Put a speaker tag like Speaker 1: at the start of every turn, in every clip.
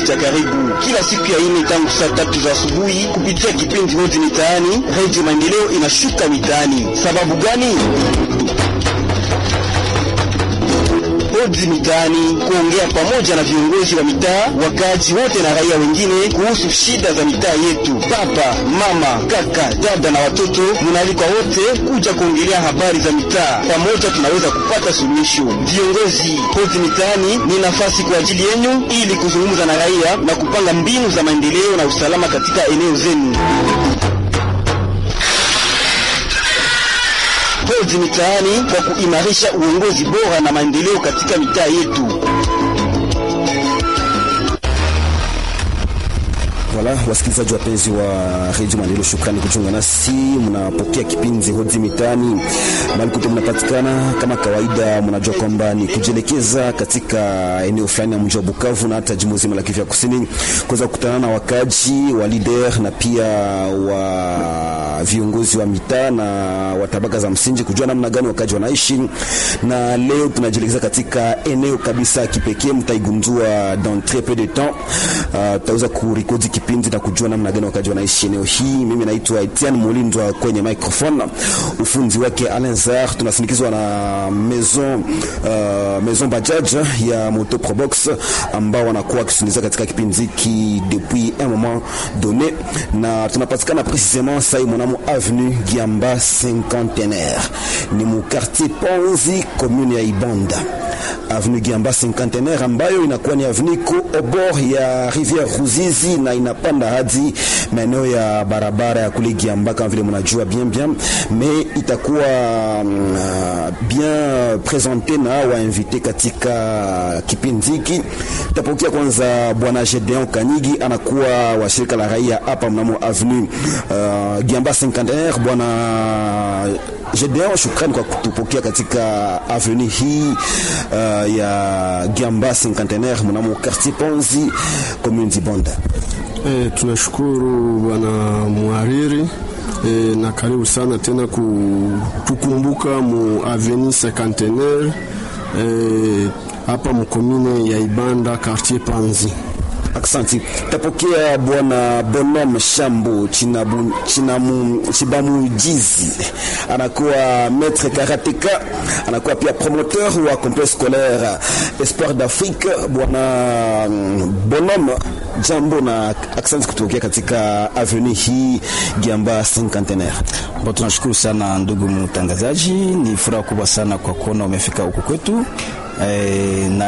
Speaker 1: cha karibu kila siku ya ine tangu saa tatu za asubuhi kupitia kipindi Hoji Mitaani. Redio Maendeleo inashuka mitaani. Sababu gani? Hoji Mitaani, kuongea pamoja na viongozi wa mitaa, wakaaji wote na raia wengine kuhusu shida za mitaa yetu. Papa, mama, kaka, dada na watoto, munaalikwa wote kuja kuongelea habari za mitaa. Pamoja tunaweza kupata suluhisho. Viongozi, Hoji Mitaani ni nafasi kwa ajili yenu ili kuzungumza na raia na kupanga mbinu za maendeleo na usalama katika eneo zenu. Hoji Mitaani kwa kuimarisha uongozi bora na maendeleo katika mitaa yetu.
Speaker 2: Wala wasikilizaji wapenzi wa redio Maendeleo, shukrani kujiunga nasi. Mnapokea kipindi Hoji Mitaani mahali kote mnapatikana. Kama kawaida, mnajua kwamba ni kujielekeza katika eneo fulani ya mji wa Bukavu na hata jimbo zima la Kivu ya Kusini, kuweza kukutana na wakaji wa leader na pia wa viongozi wa mitaa na wa tabaka za msingi, kujua namna gani wakaji wanaishi. Na leo tunajielekeza katika eneo kabisa kipekee, mtaigundua dans très peu de temps. Uh, tutaweza kurekodi kipindi na kujua namna gani wakaji wanaishi eneo hii. Mimi naitwa Etienne Mulindwa kwenye microphone, ufunzi wake Alain Zar. Tunasindikizwa na maison uh, maison Bajaj ya Moto Probox ambao wanakuwa wakisindikiza katika kipindi hiki depuis un moment donné, na tunapatikana precisement sai mwanamo avenue Giamba Cinquantenaire, ni mu quartier Ponzi, commune ya Ibanda avenue Giamba Cinquantenaire ambayo inakuwa ni avenue ko obor ya rivière Ruzizi na inapanda hadi maeneo ya barabara ya kule Giamba kama vile mnajua bien bien, mais itakuwa uh, bien présente na wainvite katika kipindi hiki. Tutapokea kwanza bwana Gedeon Kanyigi, anakuwa wa shirika la raia hapa mnamo avenue uh, Giamba Cinquantenaire. Bwana Gedeon, shukrani kwa kutupokea katika avenue hii uh, ya Giamba Cinquantenaire mnamo quartier Ponzi commune Dibonda.
Speaker 3: E, tunashukuru bwana muhariri e, na karibu sana tena kutukumbuka mu avenue Cinquantenaire hapa e, mkomine ya Ibanda quartier Panzi.
Speaker 2: Aksanti. Tapokea bwana Bonhomme Shambo Chinabu, Chinamu, Chibamujizi anakuwa maître karateka, anakuwa pia promoteur wa complexe scolaire Espoir d'Afrique. Bwana Bonhomme, jambo na aksanti kutokea katika avenue hii Giamba Cinquantenaire.
Speaker 4: Bon, tunashukuru sana ndugu mtangazaji, ni furaha kubwa sana kwa kuona umefika huku kwetu e, na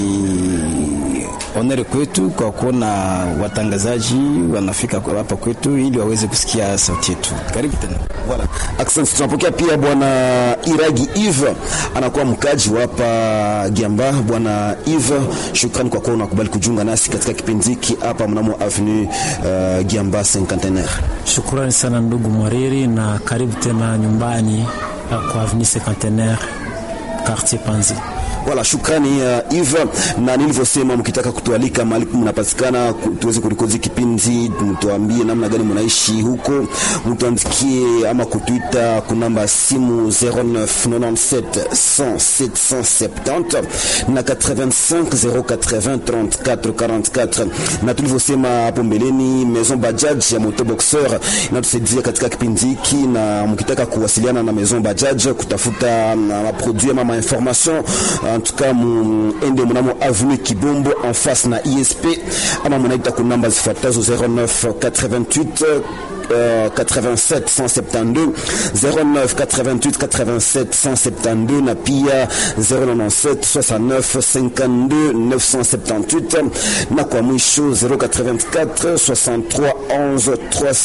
Speaker 4: ni onere kwetu kwa kuona watangazaji wanafika hapa kwetu ili waweze kusikia sauti yetu. Karibu tena.
Speaker 2: Voilà. Asante. Tunapokea pia bwana Iragi Eve anakuwa mkaji wa hapa Giamba. Bwana Eve, shukrani kwa kuwa unakubali kujiunga nasi katika kipindi hiki hapa mnamo avenue uh, Giamba Cinquantenaire.
Speaker 5: Shukrani sana ndugu Mwariri na karibu tena nyumbani kwa avenue Cinquantenaire quartier Panzi.
Speaker 2: Wala shukrani uh, Eve, na nilivyosema, mkitaka kutualika mahali mnapatikana tuweze kurekodi kipindi, mtuambie namna gani mnaishi huko, mtuandikie ama kutuita kunamba ya simu 0997 100 770 na 85 080 34 44. Na tulivyosema hapo mbeleni, Maison Bajaj ya Moto Boxer inatusaidia katika kipindi hiki, na mkitaka kuwasiliana na Maison Bajaj kutafuta maproduit ama mainformation en tout cas muende mnamo avenue Kibombo en face na ISP ama munaita kunamba zifuatazo 09 88 Euh, 87 172 09 88 87 172 na pia 097 69 52 978 na kwa mwisho 084 63 11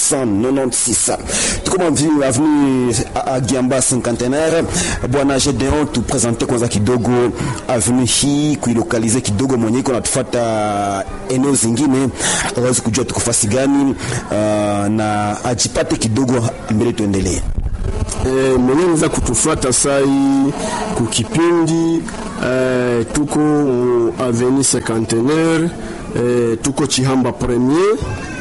Speaker 2: 396. Tuko mwa avenue Agiamba Cinquantenaire. Bwana Gedeon, tupresente kwanza kidogo avenue hii kuilokalize kidogo, mwenye iko natufuata eneo zingine awezi kujua tuko fasi gani, uh, na ajipate kidogo mbele, tuendelee.
Speaker 3: E, mwenye naweza kutufuata sai kukipindi e, tuko avenue Cinquantenaire e, tuko Chihamba premier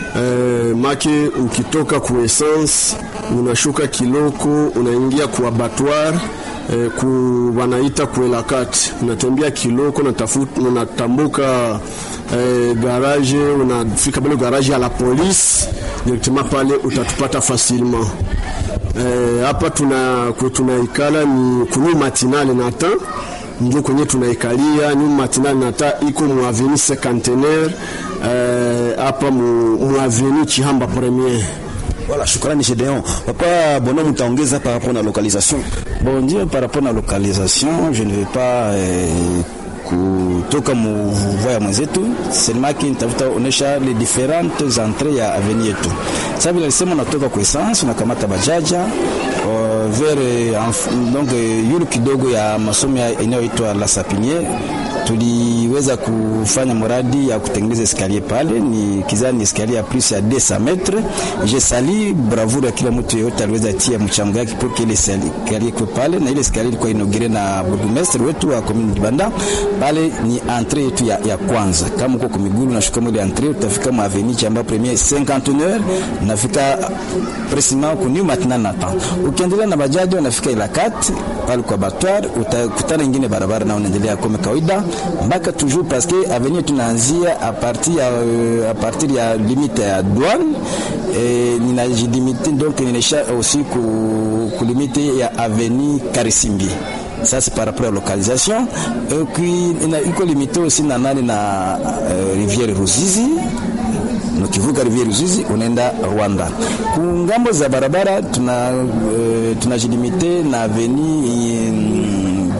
Speaker 3: e, make ukitoka ku essence unashuka Kiloko unaingia ku abattoir e, ku wanaita kuelakati unatembea Kiloko natafuta unatambuka eh, garage unafika pale garage ya la police directement pale utatupata facilement eh, hapa tuna kwe tunaikala ni kunu matinale nata ndio kwenye tunaikalia nyuma matinale nata iko mu avenue cinquantenaire eh, hapa mu, mu avenue Chihamba premier
Speaker 2: Voilà, shukrani Gedeon. Papa Bono, mtaongeza par rapport na localisation.
Speaker 4: Bon Dieu, par rapport à la localisation, je ne vais pas eh, kutoka muvua ya mwenzetu seulement ki nitafuta onesha les différentes entrées ya avenue yetu. Sasa vile alisema unatoka kwa essence unakamata bajaja uh, vers uh, donc uh, yule kidogo ya masomo inayoitwa La Sapiniere tuliweza kufanya mradi ya kutengeneza escalier pale, ni kizani ni escalier ya plus ya 200 metres. Je sali bravura ya kila mtu yeyote aliweza tia mchango yake pour que ile escalier kwa pale, na ile escalier ilikuwa inaugire na burgomestre wetu wa commune Dibanda. Pale ni entrée yetu ya, ya kwanza. Kama uko kwa miguu unashuka ile entrée, utafika ma avenue Chamba premier 51 nafika precisement ku new maintenant natan. Ukiendelea na bajaji unafika ila kat pale kwa batwar, utakutana ingine barabara na unaendelea kama kawaida mpaka toujours parce que avenue tunaanzia a partir ya a partir ya limite ya douane et ninajilimite donc ninaisha aussi ku, ku limite ya avenue Karisimbi ça c'est par rapport à localisation et puis iko limité aussi na nani na uh, rivière Ruzizi ukivuka rivière Ruzizi unaenda Rwanda. Kungambo za barabara tuna uh, tunajilimite na avenue um,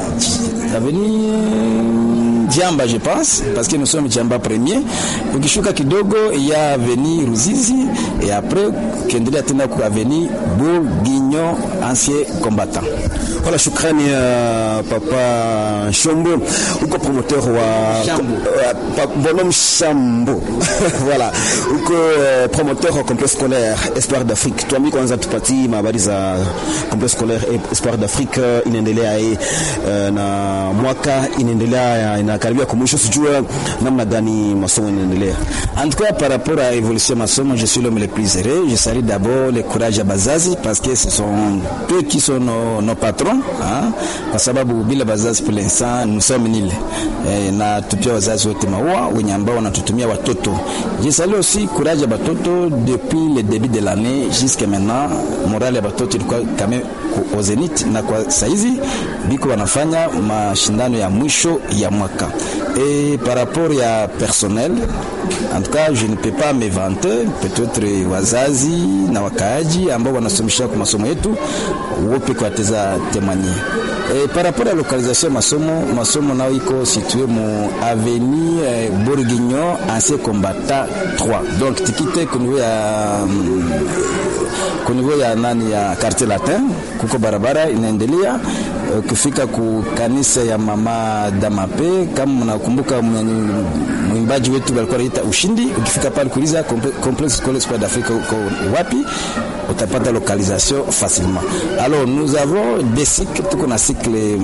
Speaker 4: avenue Jamba je pense parce que nous sommes Jamba premier. Ukishuka kidogo ya avenue Ruzizi et après ukiendelea tena ku avenue Bourguignon ancien combattant.
Speaker 2: Voilà, shukrani uh, papa Shombo, uko promoteur wa
Speaker 4: Shambo.
Speaker 2: uh, bonhomme Shambo voilà, uko uh, promoteur wa complexe scolaire Espoir d'Afrique. Tuambie kwanza, tupatie habari za complexe scolaire Espoir d'Afrique uh, inaendelea uh, na mwaka inaendelea inakaribia kwa mwisho, sijua namna gani masomo inaendelea.
Speaker 4: En tout cas, par rapport à l'évolution de masomo, je suis l'homme le plus heureux. Je salue d'abord le courage à Bazazi parce que ce sont eux qui sont nos, nos patrons hein? Kwa sababu bila Bazazi pour l'instant nous sommes nil e, na tupia wazazi wote maua wenye ambao wanatutumia watoto. Je salue aussi courage ya batoto depuis le début de l'année jusqu'à maintenant, morale ya batoto ilikuwa quand même au zenith, na kwa saizi biko wanafanya mashindano ya mwisho ya mwaka et par rapport ya personnel en tout cas je ne peux pas me vanter peut-être wazazi na wakaaji ambao wanasomesha kwa masomo yetu wope kwa teza témoigner et par rapport à localisation masomo masomo nao iko situé mu avenue eh, Bourguignon ancien combattant 3 donc tikite kwa niveau ya mm, kwa niveau ya nani ya quartier latin kuko barabara inaendelea ukifika ku kanisa ya mama Damape, kama mnakumbuka mwimbaji wetu alikuwa anaita Ushindi, ukifika pale kuuliza complexe scolaire Espoir d'Afrique uko wapi, utapata localisation facilement. Alors nous avons des cycles, tuko na cycle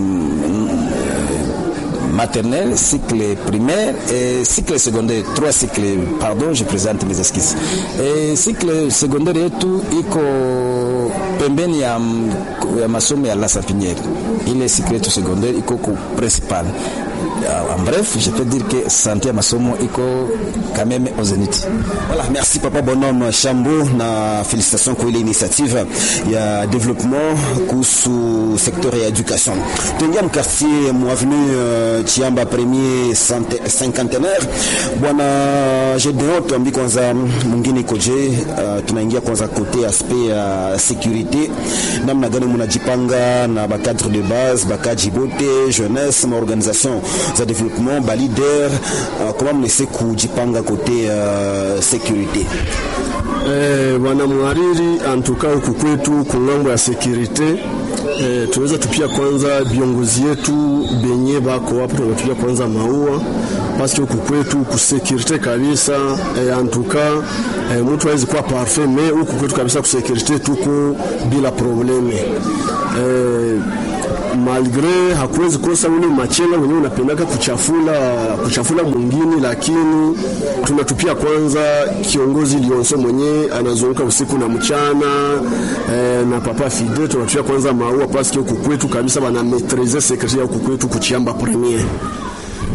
Speaker 4: maternelle, cycle primaire et cycle secondaire. Trois cycles, pardon, je présente mes esquisses. Et cycle secondaire yetu iko pembeni ya, ya masomo ya La Sapiniere. Ile cycle yetu secondaire iko ku principal. En bref, je peux dire que santé ya masomo iko quand même au zénith.
Speaker 2: Voilà, merci papa Bonhomme Shambo na félicitations kwa ile initiative ya développement kuhusu sekteur ya education. Tuingia mkartier mu avenue uh, Chiamba premier cinquantenaire. Bwana Gedeon, tuambi kwanza mwingine ikoje? Uh, tunaingia kwanza kote aspect ya uh, sécurité, namna gani munajipanga na ba cadre de base, bakaji bote, jeunesse, ma organisation za développement, ba leader, uh, comment mnese kujipanga kote uh, sécurité?
Speaker 3: Eh, bwana mhariri, antuka huku kwetu kungambo ya sekirite eh, tunaweza tupia kwanza viongozi yetu benye bako hapo, tunatupia kwanza maua paske huku kwetu kusekirite kabisa eh, antuka eh, mtu hawezi kuwa parfait me huku kwetu kabisa kusekirite tuko bila probleme eh, malgre hakuwezi kosa ule machela mwenyewe unapendaka kuchafula kuchafula mwingine, lakini tunatupia kwanza kiongozi Lionso mwenyewe anazunguka usiku na mchana eh, na papa Fide tunatupia kwanza maua paske huku kwetu kabisa bana maîtriser secret ya huku kwetu kuchiamba premier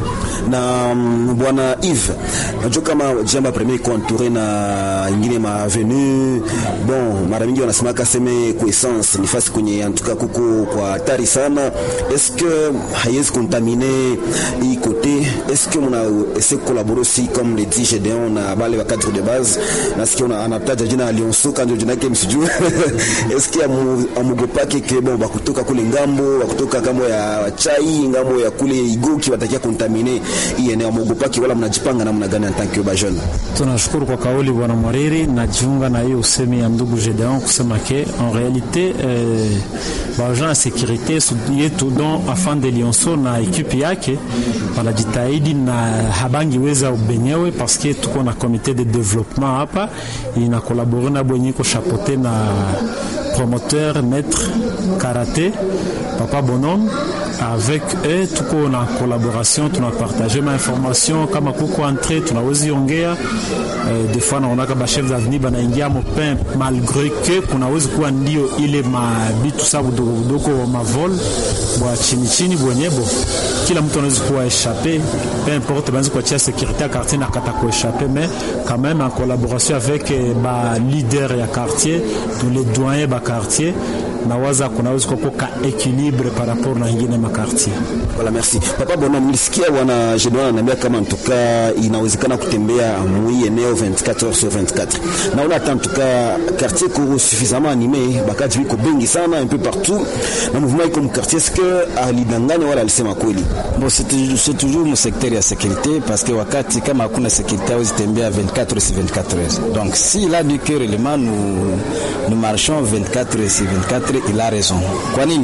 Speaker 2: na mm, bwana Yves, najua kama jamba premier iko entouré na ingine ma avenue bon, mara mingi wanasema kaseme kwa essence ni fasi kwenye antuka kuko kwa hatari sana. Est-ce que haiwezi contaminer hii côté? Est-ce que muna essaie collaborer aussi comme le dit Gédéon na bale wa cadre de base, nasikia una anataja jina Lionso kanjo jina yake msijue est-ce que amu- amugopake ke bon bakutoka kule ngambo bakutoka ngambo ya chai ngambo ya kule igoki watakia contaminer hii eneo amugopake, wala mnajipanga namna gani en tant que ba jeune?
Speaker 5: Tunashukuru kwa kauli bwana Mwariri, najiunga na hiyo usemi ya ndugu Gedeon kusema ke en realite eh, baagent ya sekurite yetu don afan de Lionso na ekipe yake wanajitahidi na habangiweza benyewe paske tuko na komite de development hapa ina kolabore na bwenye iko chapote na promoteur maître karaté papa bonhomme avec eux tuko na collaboration tunapartage ma information kama kuko entrée tunawezi ongea eh, des fois naonaka bachef d'avenir banaingia mopin malgré que kunawezi kuwa ndio ile mabitu sa budogo budogo mavol bwa chini chini bwenyebo kila mtu anawezi kuwa échappé peu importe banaweza kuachia sécurité ya quartier na kata kuéchappé mais quand même en collaboration avec eh, ba leader ya quartier tous les doyens ba quartier nawaza kunaweza kuwepo ka équilibre par rapport na ingine makartier
Speaker 2: Voilà, merci. Papa Bona, mlisikia bwana Jedwan ananiambia kama ntuka inawezekana kutembea mwi eneo 24 heures sur 24. Naona hata ntuka quartier ko suffisamment animé, bakaji biko bengi sana un peu partout. Na mouvement iko mu quartier est-ce que alidanganya wala alisema kweli?
Speaker 4: Bon, c'est toujours- c'est toujours mu secteur ya sécurité parce que wakati kama hakuna sécurité hawezi tembea 24 heures sur 24 heures. Donc s'il a dit que réellement nous, nous marchons 24 heures sur 24 il a raison. Kwa nini?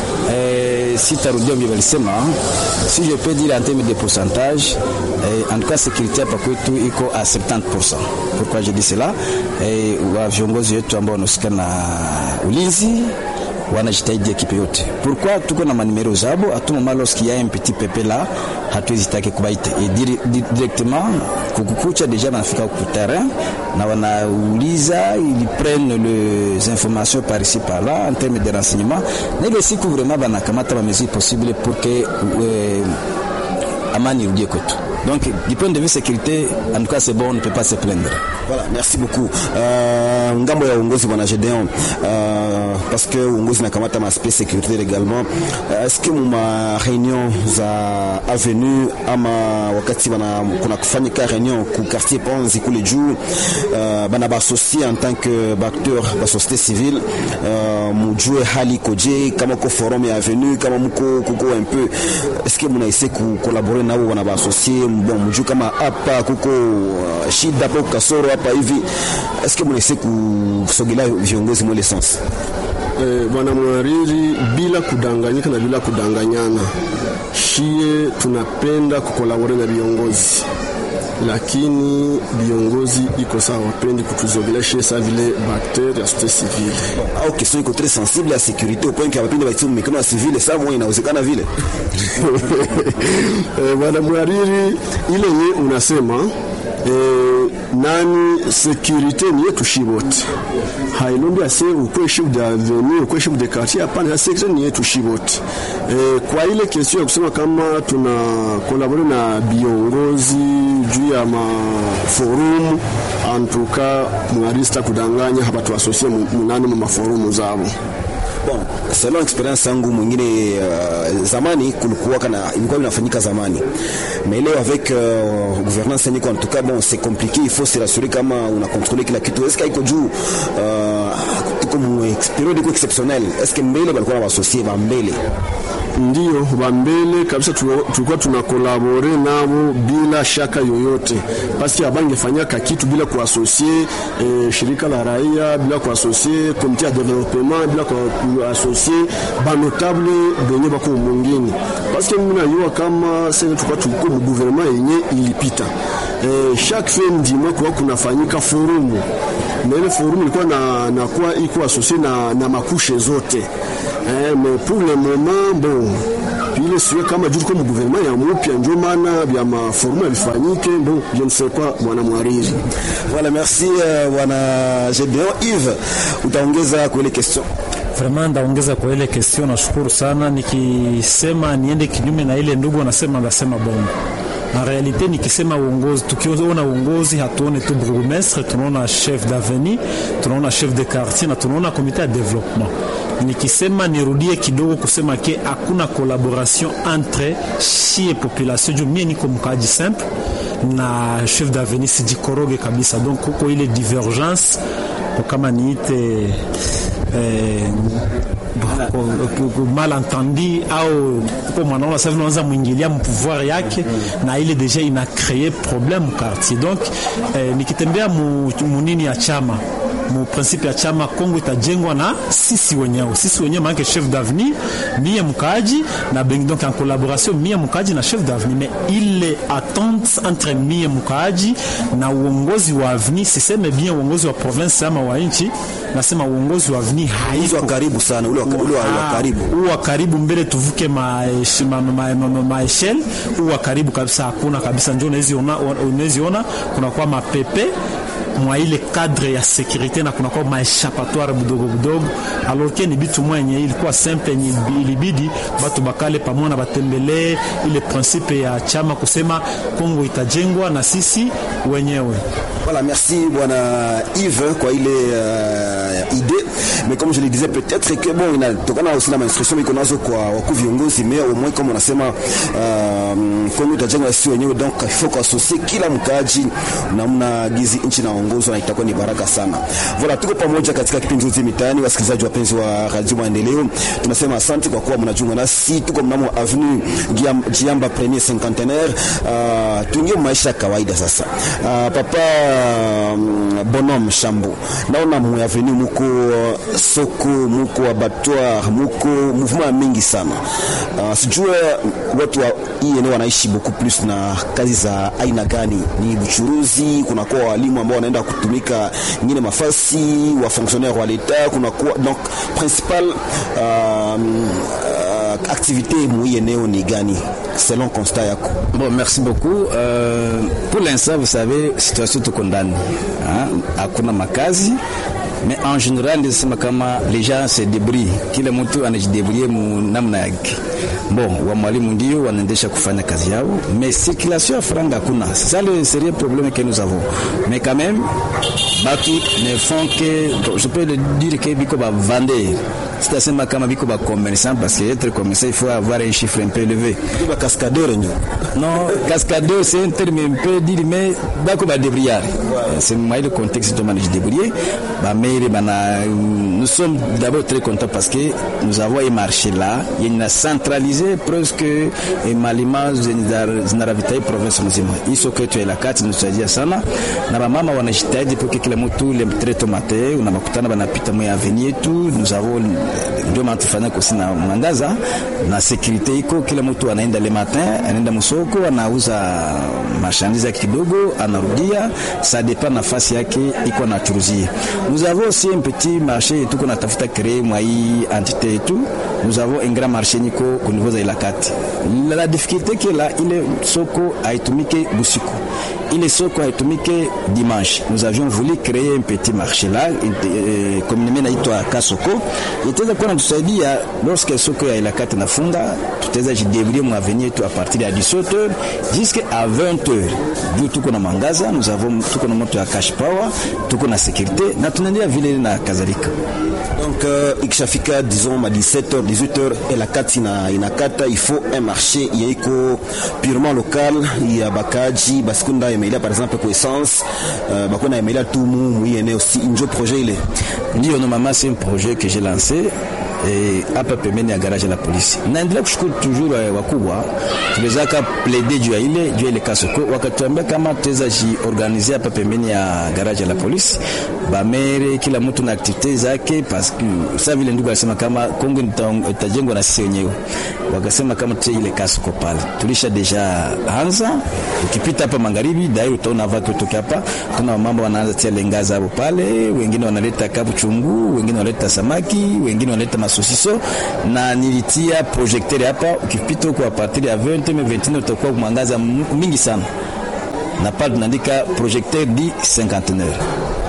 Speaker 4: Eh, si tarudia vile walisema, si je peux dire en termes de pourcentage, eh, en tout cas sécurité hapa kwetu iko à 70%. Pourquoi je dis cela? Eh, wa viongozi wetu ambao wanahusika na ulinzi wanajitahidi ekipe yote. Pourquoi tuko na manimero zabo à tout moment lorsqu'il y a un petit pepe là hatuwezi take kubaite et dire, dire, directement kukukucha deja banafika ku terrain na wanauliza ils prennent les informations par ici par là en termes de renseignement na ile siku vraiment banakamata ba mesures possibles pour que euh, amani irudie kwetu. Donc du point de vue sécurité en tout cas c'est bon on ne peut pas se plaindre.
Speaker 2: Voilà, merci beaucoup. Uh, ngambo ya uongozi bwana Gedeon uh, parce que uongozi nakamata maaspect sécurité également uh, est-ce que muma réunion za avenue ama wakati bana kuna kufanyika réunion ku quartier Panzi kule juu uh, bana baassocie en tant que acteur ba société civile uh, mujue hali koje kama ko forum ya avenue kama mko kuko un peu est-ce que muna essayer ku collaborer nao bana baassocier bon mujue kama hapa kuko uh, shida hapo kasoro hapa hivi est-ce que mnaise kusogelea viongozi mwele sens
Speaker 3: Eh, bwana mwariri, bila kudanganyika na bila kudanganyana, shie tunapenda kukolabore na viongozi, lakini viongozi iko sawa, wapendi kutuzogeleshe sa vile bakter ya société civile.
Speaker 2: au question iko très sensible ya sécurité au point que wapende baitie mikono ya civile saa moja inawezekana vile
Speaker 3: Eh, bwana mwariri, ile ye unasema eh, nani securite ni yetu shi wote, hailombi ase ukwe chef de avenue ukwe chef de quartier. Hapana, ya securite ni yetu shi wote. Eh, kwa ile kesio ya kusema kama tuna kolabore na viongozi juu ya maforumu, antuka mwarista kudanganya hapa tuasosie munani mu maforumu zabo
Speaker 2: bon selon experience yangu mwingine uh, zamani kulikuwa kana ilikuwa inafanyika zamani mais leo avec uh, gouvernance niko en tout cas bon c'est compliqué il faut se rassurer kama una contrôler kila kitu est-ce iko juu uh, iko mu periode iko exceptionnel est-ce que mbele balikuwa na wasosie ba mbele
Speaker 3: ndio wa mbele kabisa tu- tulikuwa tunakolabore nabo bila shaka yoyote, paski abangefanyaka kitu bila kuasosie eh, shirika la raia bila kuasosie komite ya developement bila kuasosie banotable benye bako mwingine, paski mimi najua kama sasa tulikuwa tuko mu gouvernement yenye ilipita eh, chaque fin du mois kwa kunafanyika forumu na ile forumu ilikuwa na, na kuwa iko asosie na, na makushe zote eh, mais pour le moment bon ile siwe kama juu tuko mu gouvernement ya mupya, ndio maana vya maforumu yavifanyike. Bon, je ne sais quoi, bwana mwariri.
Speaker 2: voilà merci uh, bwana Gedeon Yves utaongeza kwa ile question
Speaker 5: Vraiment ndaongeza kwa ile question, nashukuru sana. Nikisema niende kinyume na ile ndugu anasema, ndasema bongo. En realite nikisema uongozi, tukiona uongozi hatuone tu burgomestre, tunaona chef d'avenue, tunaona chef de quartier na tunaona komite ya development. Nikisema nirudie kidogo kusema ke hakuna collaboration entre shie population juu mie niko mkaaji simple na chef d'avenue sijikoroge kabisa, donc kuko ile divergence kama niite eh, malentendi au kwa mwanaona sasa unaanza mwingilia mpouvoir yake na ile deja ina créer problème quartier donc eh, nikitembea mu, munini ya chama mu principe ya chama Kongo itajengwa na sisi wenyewe, sisi wenyewe maana chef d'avenue mie mkaaji na bengi, donc en collaboration mie mkaaji na chef d'avenue, mais ile attente entre mie mkaaji na uongozi wa avenue, siseme bien uongozi wa province ama wa nchi, nasema uongozi wa avenue
Speaker 2: haiko karibu sana, ule wa ule wa karibu,
Speaker 5: ule wa karibu mbele tuvuke maeshel ma, ma, ma, ma, ma ule wa karibu kabisa hakuna kabisa, ndio unaweza ona, unaweza ona kuna kwa mapepe mwa ile cadre ya sécurité na kunakuwa maeshapatoire budogo budogo, alors que ni bitu mwenye ilikuwa simple yenye ilibidi batu bakale pamoja na batembelee ile principe ya chama kusema Kongo itajengwa na sisi wenyewe.
Speaker 2: Voilà, merci bwana Yves kwa ile uh, idée mais comme je le disais peut-être que bon inatokana aussi na instruction iko nazo kwa wakuu viongozi, mais au moins comme unasema uh, Kongo itajengwa sisi wenyewe, donc il faut kuasosie kila mkaaji namna gizi nchi naongozwa na itakuwa ni baraka sana. Voilà, tuko pamoja katika kipindi hiki mitaani. Wasikilizaji wapenzi wa Radio Maendeleo, tunasema asante kwa kuwa mnajiunga nasi. Tuko mnamo avenue Giamba premier cinquantenaire, uh, tuingie maisha ya kawaida sasa. Uh, papa um, Bonhomme Shambo, naona mu avenue muko uh, soko muko abattoir muko mouvement mingi sana. Uh, sijua watu wa hii eneo wanaishi beaucoup plus na kazi za aina gani? Ni buchuruzi, kunakuwa walimu ambao wanaenda kutumika nyingine mafasi wa fonctionnaire wa l'etat, kunakuwa donc principal uh, uh, activité mui eneo ni gani selon constat yako?
Speaker 4: Bon, merci beaucoup. Euh, pour l'instant, vous savez, situation tuko ndani, hakuna makazi mais en général nisema kama les gens se débrouillent, kila mtu anajidebrouiller namna yake. Bon, wa mwalimu ndio wanaendesha kufanya kazi yao, mais circulation ya franga hakuna. C'est ça le sérieux problème que nous avons. Mais quand même, batu ne font que, je peux le dire que biko ba vendeur sitasema kama biko ba commerçant parce que être commerçant il faut avoir un chiffre un peu élevé.
Speaker 2: Biko ba cascadeur ndio.
Speaker 4: Non, cascadeur c'est un terme un peu dire mais bako ba débrouillard. C'est moi le contexte de manage débrouiller. Ba maire bana nous sommes d'abord très contents parce que nous avons un marché là, il y a centralisé presque malima zinaravitaye province mzima. Hizo kwetu ya kati tunasaidia sana na bamama wanajitahidi pour que kila mtu le très tomate unamakutana banapita mwa avenue yetu nous avons ndio maana tufanya kosi na mwangaza na security iko, kila mtu anaenda le matin, anaenda msoko, anauza marchandise yake kidogo, anarudia, ça dépend nafasi yake iko na churuzia. Nous avons aussi un petit marché tuko natafuta créer mwa hii entité yetu. Nous avons un grand marché niko au niveau za Ilakati. La, la difficulté que là ile soko haitumike busiku ile soko haitumike dimanche. Nous avions voulu créer un petit marché là, eh, communément naitwa Kasoko, itaweza kuwa natusaidia lorsque soko ya Ilakati nafunga, tutaweza jidebrouiller mu avenir yetu a partir ya 17h jusqu'à 20h. Juu tuko na mangaza, nous avons tuko na moto ya cash power, tuko na sécurité na tunaendelea vile na kadhalika.
Speaker 2: Donc uh, ikishafika disons ma 17h 18h Ilakati na inakata, il faut un marché yaiko purement local ya bakaji basikunda emelia par exemple kwa essence uh, bakona emelia tu mu mu eneo si njo projet ile
Speaker 4: ndio normalement c'est un projet que j'ai lancé hapa pembeni ya garage la polisi. Naendelea kushukuru toujours wakubwa, tuliwezaka plaider juu ya ile juu ya ile kasoko, wakatuambia kama tuweza jiorganize hapa pembeni ya garage la polisi, bamere kila mtu na activite zake, parce que sasa vile ndugu alisema kama Kongo itajengwa na sisi wenyewe, wakasema kama tutie ile kasoko pale. Tulisha deja anza, ukipita hapa magharibi dai utaona watu kutoka hapa, tuna mambo wanaanza tia lengaza hapo pale, wengine wanaleta kabu chungu, wengine wanaleta samaki, wengine wanaleta masosiso na nilitia projecteur hapa, ukipita huko a partir ya 20 21 utakuwa mwangaza mingi sana, na pale tunaandika projecteur di cinquantenaire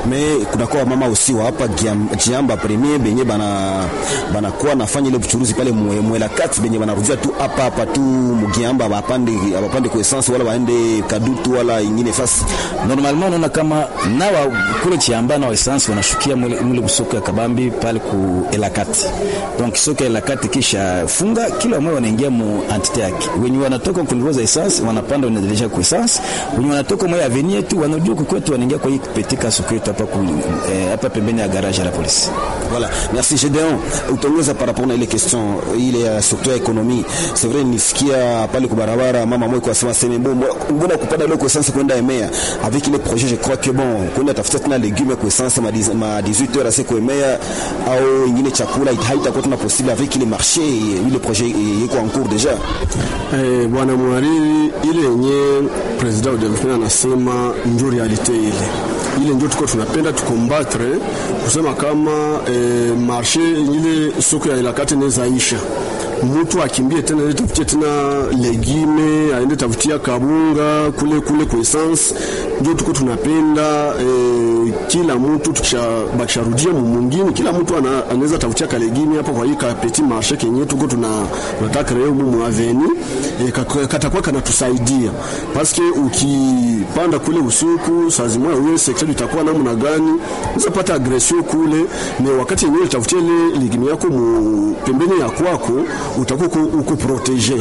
Speaker 2: me kunakuwa mama usi wa hapa Giam- Jiamba premier benye bana banakuwa nafanya ile buchuruzi pale mwe- mwela kati benye banarudia tu hapa hapa tu mugiamba bapande bapande kwa essence wala waende kadutu wala ingine fasi
Speaker 4: normalement unaona kama nawa kule chiamba na essence wanashukia mule, mule msoko ya kabambi pale ku elakati donc soko ya elakati kisha funga kila mmoja wanaingia mu entité yake wenye wanatoka ku niveau za essence wanapanda wanaendelea ku essence wenye wanatoka mwa avenue tu wanajua kwetu wanaingia kwa hii petika soko yetu hapa ku eh, hapa pembeni ya garage ya la police
Speaker 2: Voilà, merci Gédéon. Utaongeza par rapport na ile question ile ya secteur ya ekonomi. C'est vrai nisikia pale kwa barabara mama mmoja kwa sema sema mbona mbona kupanda leo kwa essence kwenda Emea avec les projets je crois que bon kwenda tafuta tena legume kwa essence ma 10 ma 18 heures c'est kwa Emea au ingine chakula haitakuwa tena possible avec les marchés ile projet yiko en cours déjà.
Speaker 3: Eh, bwana mwariri, ile yenye president wa development anasema njo realite ile ile njo tuko tunapenda tukombatre kusema kama eh, marshe ile soko ya ilakati inawezaisha mtu akimbie tena aende tafutie tena legime aende tafutia kabunga kule kule kwa essence njo tuko tunapenda eh, kila mtu tukisha- bakisharudia mumungini kila mtu ana- anaweza tafutia kalegime hapa kwa hii kapeti marshe kenye tuko tuna tunataka leo mu aveni e, katakuwa kanatusaidia paske ukipanda kule usiku saa zimoya uye sekta itakuwa namna gani unaweza pata agression kule ne wakati yenyewe utafutia ile ligimi yako mu pembeni ya kwako utakuwa uko- uko protege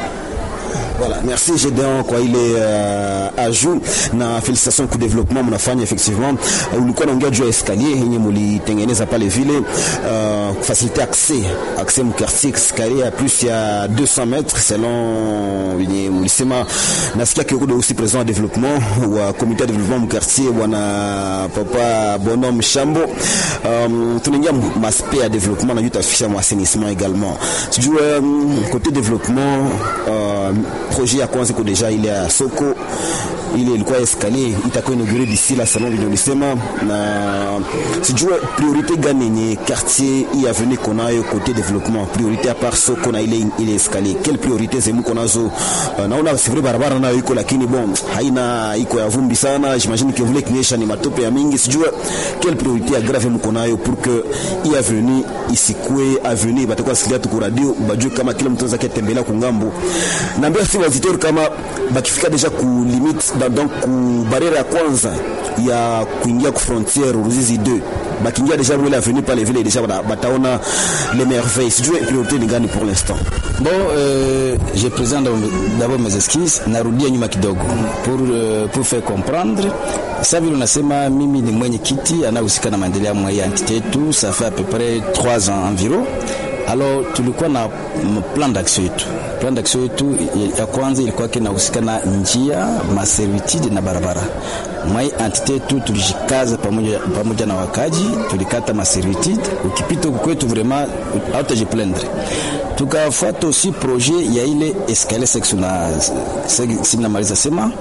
Speaker 2: Voilà, merci Gédéon kwa ile uh, ajout na félicitations kwa développement mnafanya effectivement. Uh, ulikuwa naongea juu ya escalier yenye mulitengeneza pale vile uh, faciliter accès accès mu quartier escalier ya plus ya 200 mètres selon yenye mulisema. Nasikia kioko aussi président wa développement wa comité de développement mu quartier bwana papa Bonhomme Shambo. Um, tunaingia maspect ya développement na jutafisha mu assainissement également. Sijui um, côté développement uh, projet ya kwanza iko deja ile ya soko ile ilikuwa escalier itakuwa inaugure d'ici la salon vile ulisema, na sijue priorité gani yenye quartier hii avenue konayo côté développement, priorité à part soko na ile ile escalier, quelle priorité zemu konazo? Uh, naona c'est vrai barabara nayo iko, lakini bon haina iko ya vumbi sana, j'imagine que vile kinyesha ni matope ya mingi, sijue quelle priorité ya grave mko nayo pour que hii avenue isikue avenue batakuwa sikia tu kwa radio bajue kama kila mtu anaweza kutembelea kungambo. Naambia si wazitori kama bakifika deja ku limite da- donc ku barriere ya kwanza ya kuingia ku frontière Ruzizi 2 bakiingia deja mwele avenue pale vile deja bata- bataona les merveilles. Sijue priorité ni gani pour l'instant.
Speaker 4: Bon, euh, je présente d'abord mes esquisses, narudia nyuma kidogo pour, euh, pour faire comprendre. Sasa vile unasema mimi ni mwenye kiti anahusika na maendeleo mwa hii entité yetu, ça fait à peu près 3 ans environ. Alors tulikuwa na m- plan d'action yetu. Plan d'action yetu ya- ya kwanza ilikuwa kinahusika na njia, maservitude na barabara. Mwa hii entité yetu tulijikaza pamoja, pamoja na wakaji, tulikata maservitude. Ukipita huku kwetu vraiment hautajiplaindre tukafuata aussi projet ya ile escalier section na sinamaliza sema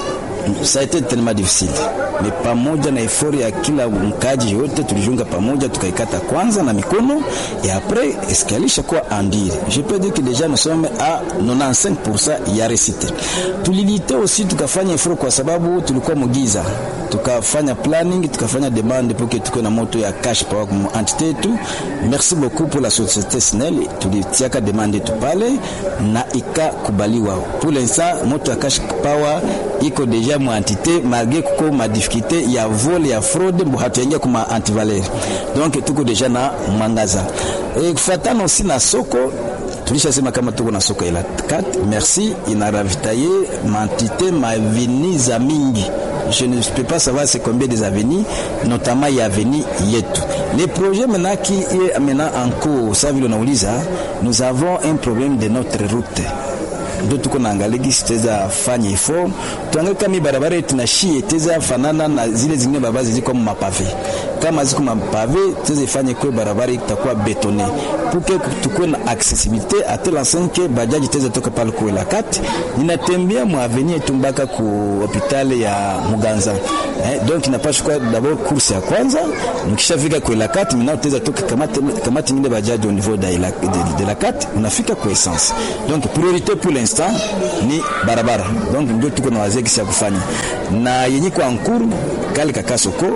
Speaker 4: ça a été tellement difficile mais pamoja na effort ya kila mkaji yote tulijunga pamoja tukaikata kwanza na mikono et après escalier ishakuwa andire je peux dire que déjà nous sommes à 95% ya récité tulilite aussi tukafanya effort kwa sababu tulikuwa mugiza tukafanya planning tukafanya demande pour que tukuwe na moto ya cash power comme entité yetu merci beaucoup pour la société snel tulitiaka demande yetu pale na ikakubaliwa pour l'instant moto ya cash power iko deja mu entité malgré kuko ma difficulté ya vol ya fraude mbo hatuyaingia kuma antivaleur donc tuko deja na mwangaza e, kufatana aussi na soko tulishasema kama tuko na soko ila 4 merci inaravitaye mantité maveni za mingi je ne peux pas savoir c'est combien des avenues notamment ya avenue yetu les projets maintenant qui est maintenant en cours ça vile unauliza nous avons un problème de notre route ndo tuko naangalia gisi tutaweza fanya ifo tuangalie kama hii barabara yetu na shie itaweza fanana na zile zingine barabara ziko mapave kama ziko mapave tuweze ifanye kwe barabara itakuwa betone puke tukuwe na accessibilité a telle enseigne que bajaji itaweza toka pale kuela kati ninatembea mu avenue yetu mpaka ku hospitali ya Muganza eh, donc inapaswa kuwa d'abord course ya kwanza nikishafika kuela kati maintenant utaweza toka kamati kamati nyingine bajaji au niveau de la, de, de la kati unafika kwa essence donc priorité pour l'instant ni barabara donc ndio tuko na wazee kisi ya kufanya na yenye kwa nkuru kale kaka soko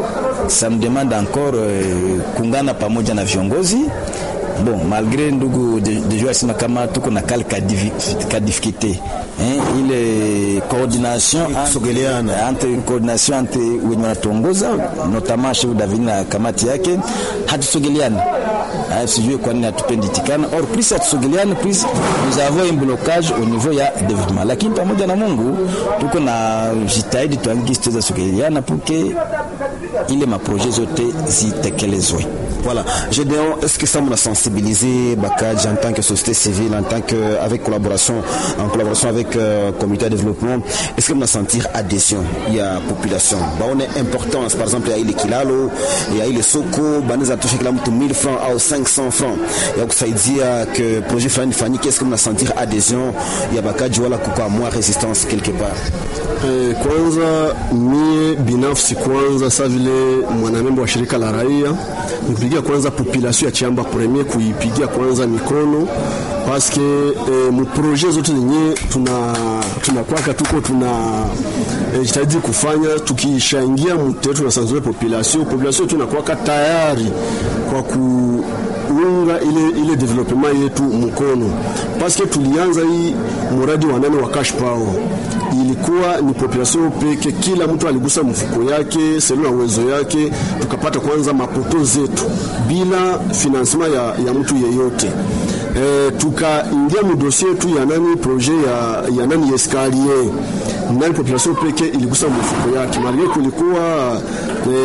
Speaker 4: ça nous demande encore uh, kungana pamoja na viongozi bon malgré ndugu deja asema kama tuko na kale ka difficulté eh, ile coordination
Speaker 2: kusogeleana
Speaker 4: entre coordination entre wenye wanatuongoza notamment chef David na kamati yake hatusogeleani sijui kwa nini hatupendi tikana or plus hatusogeleani plus nous avons un blocage au niveau ya développement lakini pamoja na Mungu tuko na jitahidi tuangiki tuweza sogeleana pour que ile maprojet zote zitekelezwe
Speaker 2: Voilà. Gédéon, est-ce que ça m'a sensibilisé Bakadj en tant que société civile, en tant que avec collaboration, en collaboration avec euh, comité de développement, est-ce que m'a sentir adhésion Il y a population. Bah, on est important, par exemple, il y a le Kilalo, il y a le Soko, bah, nous a touché kila mtu 1000 francs au 500 francs. Il y a kusaidia que projet fulani fanyike, est-ce que m'a sentir adhésion Il y a Bakadj wala kupa moins résistance quelque part.
Speaker 3: Eh, kwanza mie binafsi kwanza sa vile mwanamembo wa shirika la raia nikupigia kwanza population ya Chamba Premier kuipigia kwanza mikono paske eh, muproje zote zenye tuna tunakwaka tuko tuna eh, jitahidi kufanya tukishaingia mute tunasanzure population population tunakwaka tayari kwa ku unga ile, ile development yetu mkono paske tulianza hii muradi wa nane wa cash power ilikuwa ni population peke, kila mtu aligusa mfuko yake selu na uwezo yake, tukapata kwanza mapoto zetu bila financement ya, ya mtu yeyote. E, tukaingia mudosie yetu ya nani projet ya, ya nani escalier nani population peke iligusa mfuko yake, malgré kulikuwa e,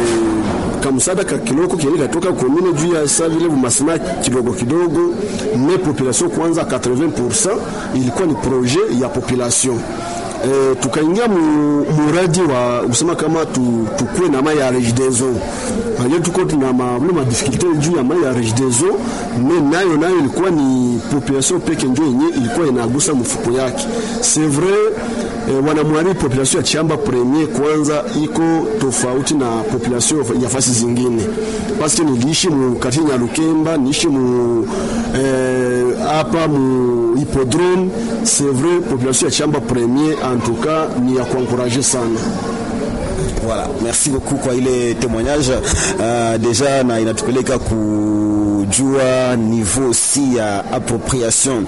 Speaker 3: kamsada ka kiloko kieni katoka komine juu ya sa vile bumasima kidogo kidogo, me population kwanza 80% ilikuwa ni projet ya population e, tukaingia muradi wa kusema kama tu, tukue na mai ya rejidezo aje tuko tuna mavile madifikulte juu ya mai ya rejidezo me nayo nayo ilikuwa ni population peke njo yenye ilikuwa inagusa mfuko yake c'est vrai e, wanamwari population ya Chamba Premier kwanza iko tofauti na population ya fasi zingine paske niliishi mu kati ya Lukemba niishi mu hapa e, mu hippodrome c'est vrai population ya Chamba Premier en tout cas ni ya kuencourager sana
Speaker 2: Voilà, merci beaucoup kwa ile témoignage uh, deja na inatupeleka kujua niveau si ya appropriation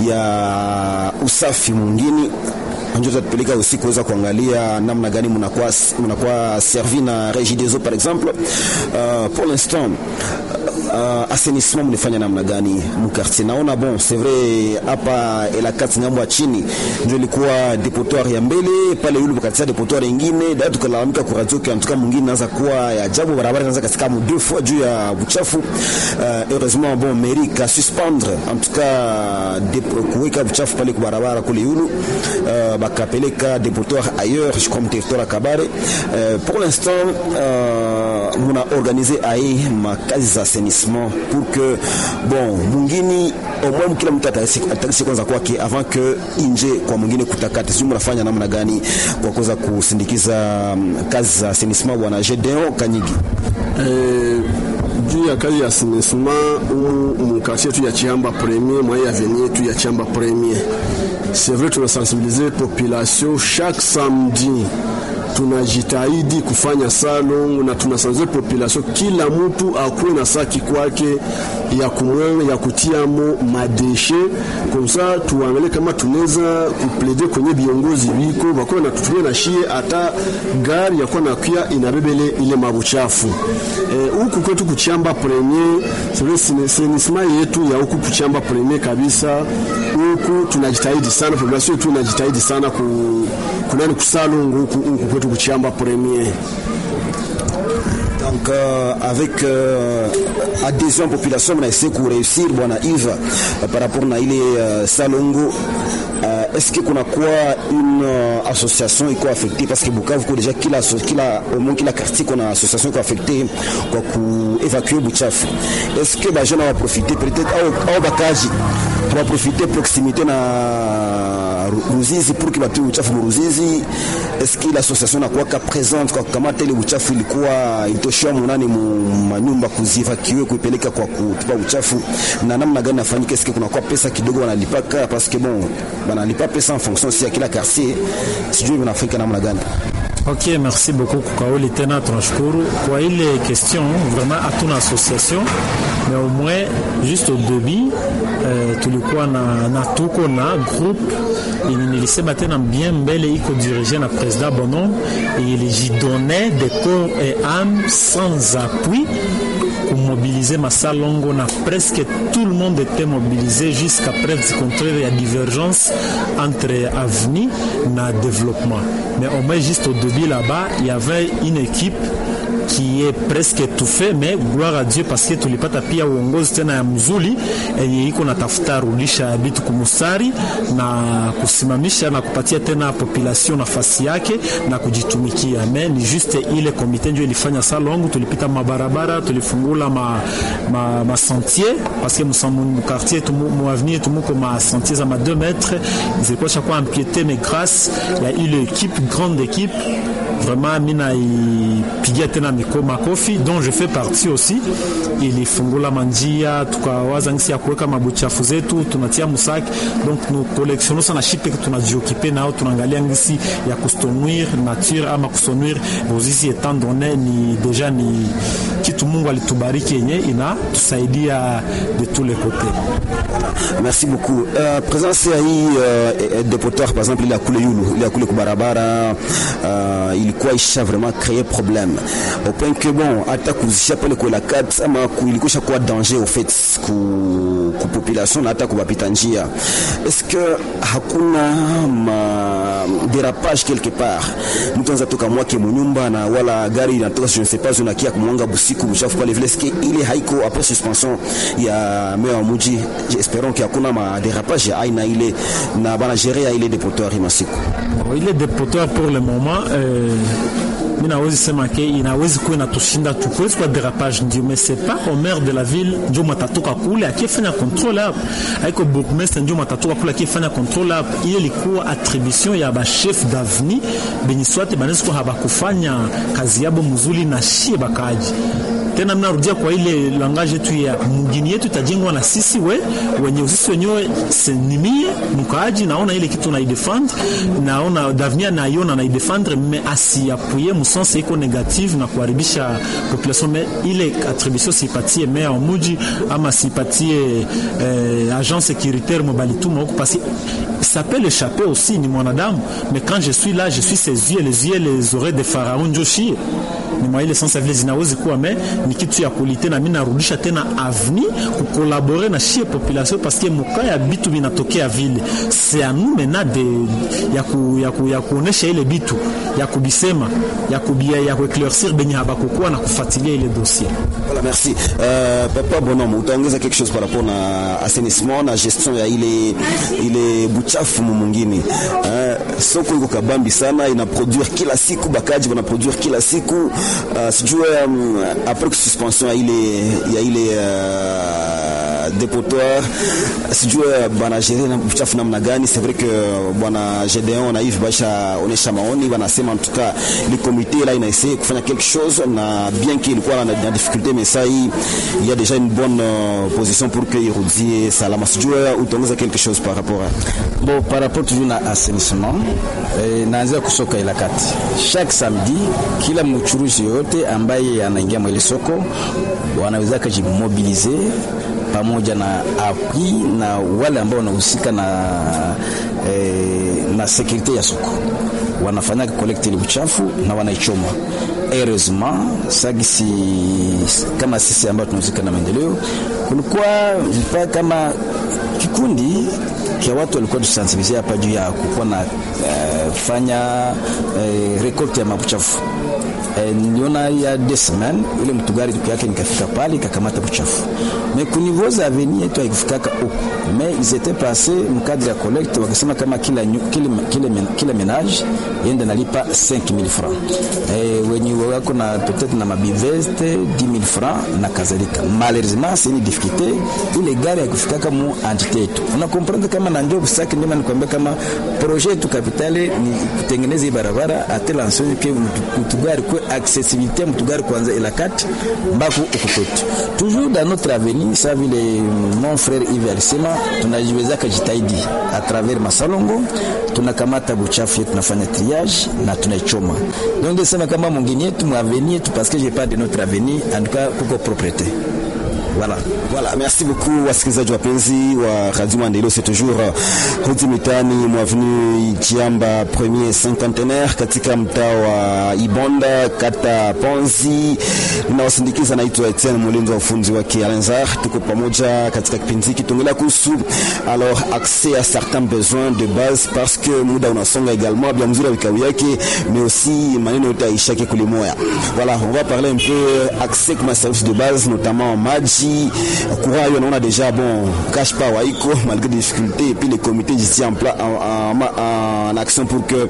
Speaker 2: ya usafi mwingine ndio tatupeleka usi kuweza kuangalia namna gani mnakuwa mnakuwa servi na Regideso par exemple uh, pour l'instant uh, assainissement mnafanya namna gani mkartier? Naona bon c'est vrai hapa Elakati ngambo ya chini ndio ilikuwa depotoir ya mbele pale, yule katika depotoir nyingine da tukalalamika kwa radio kwa mtuka mwingine naanza kuwa ya ajabu, barabara inaanza katika mu deux fois juu ya uchafu. Uh, heureusement bon mairie ka suspendre en tout cas kuweka uchafu pale kwa barabara kule yulu uh, bakapeleka depotoir ailleurs je comme territoire ya Kabare. Uh, pour l'instant uh, muna organiser aye makazi za assainissement pour que bon mwingine au moins kila mtu atakisi kwanza kwake avant que inje kwa mwingine kutakata. Sijui mnafanya namna gani kwa kuweza kusindikiza um, kazi za assainissement, bwana Gedeon Kanyigi?
Speaker 3: Eh, juu ya kazi ya assainissement umu mkartie tu ya Chamba Premier mwa ya avenue tu ya Chamba Premier, c'est vrai tunasensibiliser population chaque samedi tunajitahidi kufanya salon na tunasanzia population, kila mtu akuwe na saki kwake ya kumwanga ya kutiamo madeshe komsa, tuangalie kama tunaweza kuplede kwenye viongozi biko bakuwa natutumia na shie hata gari yakuwa nakuya inabebele ile mabuchafu huku e, kwetu kuchamba premier senisma yetu ya huku kuchamba premier kabisa. Huku tunajitahidi sana, population yetu inajitahidi sana ku, kunani kusalongo huku huku kwetu kuchamba premier
Speaker 2: donc euh, avec euh, adhésion population na essayer kuréussir bwana Yves euh, par rapport na ile euh, Salongo euh, est-ce que kuna kuwa une euh, association iko affectée parce que Bukavu ko déjà kila kila au moins kila quartier kuna association iko affectée kwa ku évacuer buchafu est-ce que ba jeune va profiter peut-être au au bakaji va profiter proximité na Ruzizi pour que batu uchafu Ruzizi est-ce que l'association nakuwaka présente kwa kukamata ile uchafu ilikuwa ilitoshiwa munani mu manyumba kuzivakiwe kuipeleka kwa kutupa uchafu na namna gani nafanyika? Est-ce que kunakuwa pesa kidogo wanalipaka? Parce que bon banalipa pesa en fonction si ya kila quartier, sijui vinafanyika namna gani?
Speaker 5: Ok, merci beaucoup Kukaoli tena tunashukuru kwa ile question. Vraiment hatuna association mais au moins juste au début eh, tulikuwa na, na tuko na groupe yenye nilisema tena bien mbele iko dirige na président Bonon ilijidonne de corps et âme sans appui kumobiliser Masalongo na presque tout le monde était mobilisé jusqu'à preuve du contraire, il y a divergence entre avenir na développement. Mais au moins juste au début là-bas, il y avait une équipe qui est presque étouffée, mais gloire à Dieu parce que tulipata pia uongozi tena ya mzuri yenye iko natafuta rudisha vitu kumusari na kusimamisha na kupatia tena population nafasi yake na kujitumikia. Me ni juste ile komite ndio ilifanya salongo, tulipita mabarabara, tulifungula ma, ma, ma sentier parce que mu quartier tumu mu avenir tumuko ma sentier za ma 2 mètres zilikuwa chakuwa empiété mais grâce ya ile équipe grande équipe vraiment mina ipigia tena miko makofi dont je fais partie aussi ilifungula manjia tukawaza ngisi ya kuweka mabuchafu zetu tunatia musaki donc nous collectionnons sana shipe tunajiokipe nao tunaangalia ngisi ya kustonuire nature ama kustonuire bozisi etant donné ni deja ni kitu Mungu alitubariki yenye inatusaidia de tous les côtés
Speaker 2: Merci beaucoup. Uh, presence ya hii uh, depoteur par exemple ile ya kule yulu ile ya kule kubarabara uh, ilikuwa isha vraiment créer problème au point que bon hata kuzisha pale kwa la kat ama ilikuwa kuwa danger au fait ku, ku population na hata kubapita njia est-ce que hakuna ma dérapage quelque part mtu anza toka mwake munyumba na wala gari inatoka je ne sais pas unakia kumwanga busiku mchafu pale vile est-ce que ile haiko après suspension ya meya wa muji espérons que hakuna ma dérapage ya aina ile na bana gérer ya ile depoteur masiku
Speaker 5: ile depoteur pour le moment euh, mi nawezi sema ke inawezi kuwa inatushinda tukuwezi kwa derapage ndio mais c'est pas au maire de la ville ndio matatoka kule akifanya contrôle hapo haiko bourgmestre ndio matatoka kule akifanya contrôle hapo ile ilikuwa attribution ya bachef d'avenir benye swate banaweza kuwa habakufanya kazi yabo mzuri na shie bakaji tena mnarudia kwa ile langage yetu ya mgini yetu itajengwa na sisi we wenye sisi wenyewe senimie mkaaji naona ile kitu naidefendre naona d'avenir naiona naidefendre me asiapuye musense iko negative na kuharibisha population me ile attribution sipatie mea wa muji ama sipatie eh, agent sécuritaire mobalituma huko parce ça peut l'échapper aussi ni mwanadamu mais quand je suis là je suis ses yeux les yeux les oreilles de pharaon njoshie ni mwa ile sense vile zinawezi kuwa me ni kitu ya kulite na mimi narudisha tena avenir kukolabore na shie population parce que muka ya bitu binatokea vile c'est à nous maintenant de ya ku, ya, ku, ya kuonesha ile bitu ya kubisema ya kubia ya kueclaircir benye habakukuwa na kufuatilia ile dossier
Speaker 2: Voilà, merci. Euh, Papa Bonhomme, utaongeza quelque chose par rapport na assainissement na gestion ya ile ile buchafu mwingine. Eh, soko iko kabambi sana, ina produire kila siku, bakaji wana produire kila siku. Uh, sijue um, après que suspension ya ile ya ile uh, dépotoir sijue bana gérer na buchafu namna gani. C'est vrai que bwana Gedeon na Yves Basha onesha maoni, wanasema en tout cas le comité là inaessaie kufanya quelque chose na bien qu'il ilikuwa na, na difficulté mais ça il y a déjà une bonne euh, position pour que irudie salama. Sijue utaongeza quelque chose par rapport à
Speaker 4: Bon, par rapport toujours na assainissement eh, naanzia kusoka ila kati chaque samedi, kila mchuruzi yoyote ambaye anaingia mwele soko wanaweza kujimobilize pamoja na appui na wale ambao wanahusika na, eh, na sekurite ya soko wanafanya kolekti ile uchafu na wanaichoma. Heureusement sagisi kama sisi ambao tunahusika na maendeleo, kulikuwa mpaka kama kikundi kia watu walikuwa tusensibilize hapa juu ya kukuwa na uh, fanya uh, rekolte ya mabuchafu uh, niliona ya deux semaines ile mtu gari tuku yake nikafika pale ikakamata buchafu mais ku niveau za avenir yetu haikufikaka huko mais ils étaient passés mkadri ya collecte wakisema kama kila, kila, kila, kila ménage yende nalipa 5000 francs eh, wenye wako na peut-être na mabiveste 10000 francs na kadhalika malheureusement c'est une difficulté ile gari haikufikaka mu entité yetu una comprendre kama na ndio busaki ndio nikwambia kama projet yetu kapitale ni kutengeneza hii barabara atela ensonge ke mtugari kwe accessibilité mtugari kwanza elakati mbako ukukwetu toujours dans notre avenir sa vile mon frère Yves alisema tunajiwezaka jitahidi à travers masalongo tunakamata buchafu yetu tunafanya triage na tunaichoma donc ndio sema kama mwingine yetu mwavenir yetu parce que j'ai pas de notre avenir en tout cas kuko propriété Voilà.
Speaker 2: Voilà, merci beaucoup wasikilizaji wapenzi wa Radio Maendeleo, c'est toujours Hoti Mitani mwavenu Chiamba premier cinquantenaire katika mtaa wa Ibonda kata Ponzi. Ninawasindikiza, naitwa Etienne Mulinzi wa ufunzi wake Alenzar. Tuko pamoja katika kipindi hiki tuongelea kuhusu alors accès à certains besoins de base parce que muda unasonga également bien mzuri vikao yake mais aussi maneno yote aishake kulimoya. Voilà, on va parler un peu accès comme service de base notamment maji courant on a déjà bon cash power iko malgré des difficultés et puis les comités ici en, pla, en, en, en, action pour que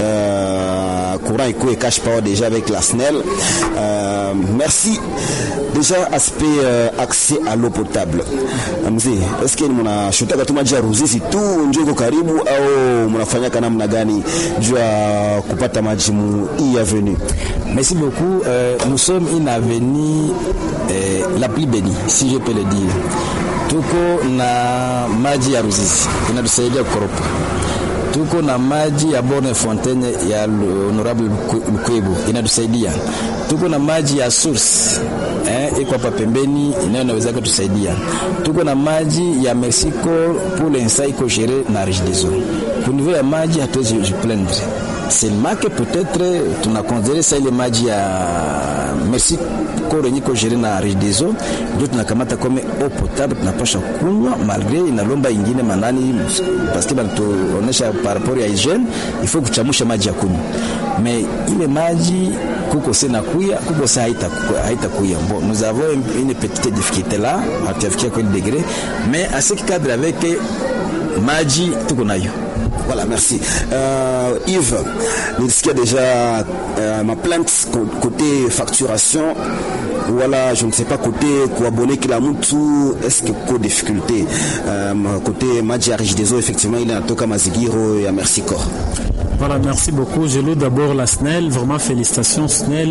Speaker 2: euh, courant iko et cash power déjà avec la SNEL euh, merci déjà aspect euh, accès à l'eau potable mzee est-ce que mnashotaka tu maji ya Ruzizi tu ndio iko karibu au mnafanyaka namna gani juu ya kupata maji mu hii avenue
Speaker 4: merci beaucoup euh, nous sommes une avenue euh, la plus bénie si je peux le dire tuko na maji ya Ruzizi inatusaidia kukoropa tuko na maji ya Borne Fontaine ya Honorable Lukwebo inatusaidia. Tuko na maji ya source eh, iko hapa pembeni inayo inaweza kutusaidia. Tuko na maji ya Mexico pour l'instant iko gere na Regideso. Kwa niveau ya maji hatuwezi jiplaindre seulement que peut-être tunakonsidere sa ile maji ya Mexico yenye iko gere na Regideso ndio tunakamata kome eau potable tunapasha kunywa malgré inalomba ingine manani parce que banatuonesha par rapport ya hygiene il faut kuchamusha maji ya kunywa mais ile maji kuko sena kuya kuko sa haita haita kuya bon nous avons une petite difficulté là hatuyafikia kwa degré mais à ce cadre avec maji tuko nayo
Speaker 2: Voilà, merci. Euh, Yves, nilisikia déjà euh, ma plainte côté facturation wala je ne sais pas côté kuabone kila mtu est-ce que ko difficulté euh, côté maji ya Regideso effectivement ile inatoka mazigiro ya Merci Corps.
Speaker 5: Voilà, merci beaucoup. Je loue d'abord la SNEL. Vraiment, félicitations SNEL.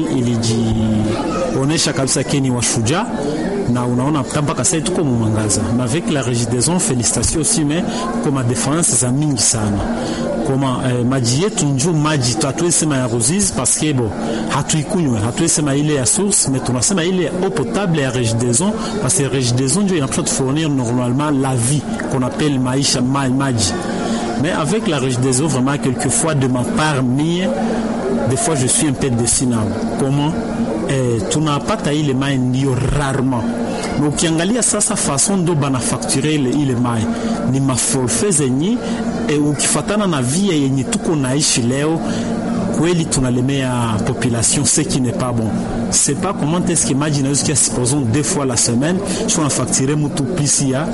Speaker 5: Ilijionyesha kabisa keni wa shujaa na unaona mpaka sasa tuko mwangaza. Na avec la Regideso, félicitations aussi, mais koma difference za mingi sana koma eh, maji yetu njo maji hatuwezi sema ya Ruzizi parce que bon hatuikunywe, hatuwezi sema ile ya source, mais tunasema ile ya eau potable ya Regideso parce que Regideso njo inapaswa tufournir normalement la vie qu'on appelle maisha maji mais avec la Regideso, vraiment, quelquefois, de ma part, mie, des fois, je suis un peu déçu. Comment eh, tunapata ile mai ndio rarement na ukiangalia sasa fason ndo banafakture ile, ile mai ni maforfe zenye e, ukifatana na via yenye tuko naishi leo kweli tunalemea population ce qui n'est pas bon c'est pas comment est-ce que maji inaweza kia supposons deux fois la semaine si on a facturé mutu plus ya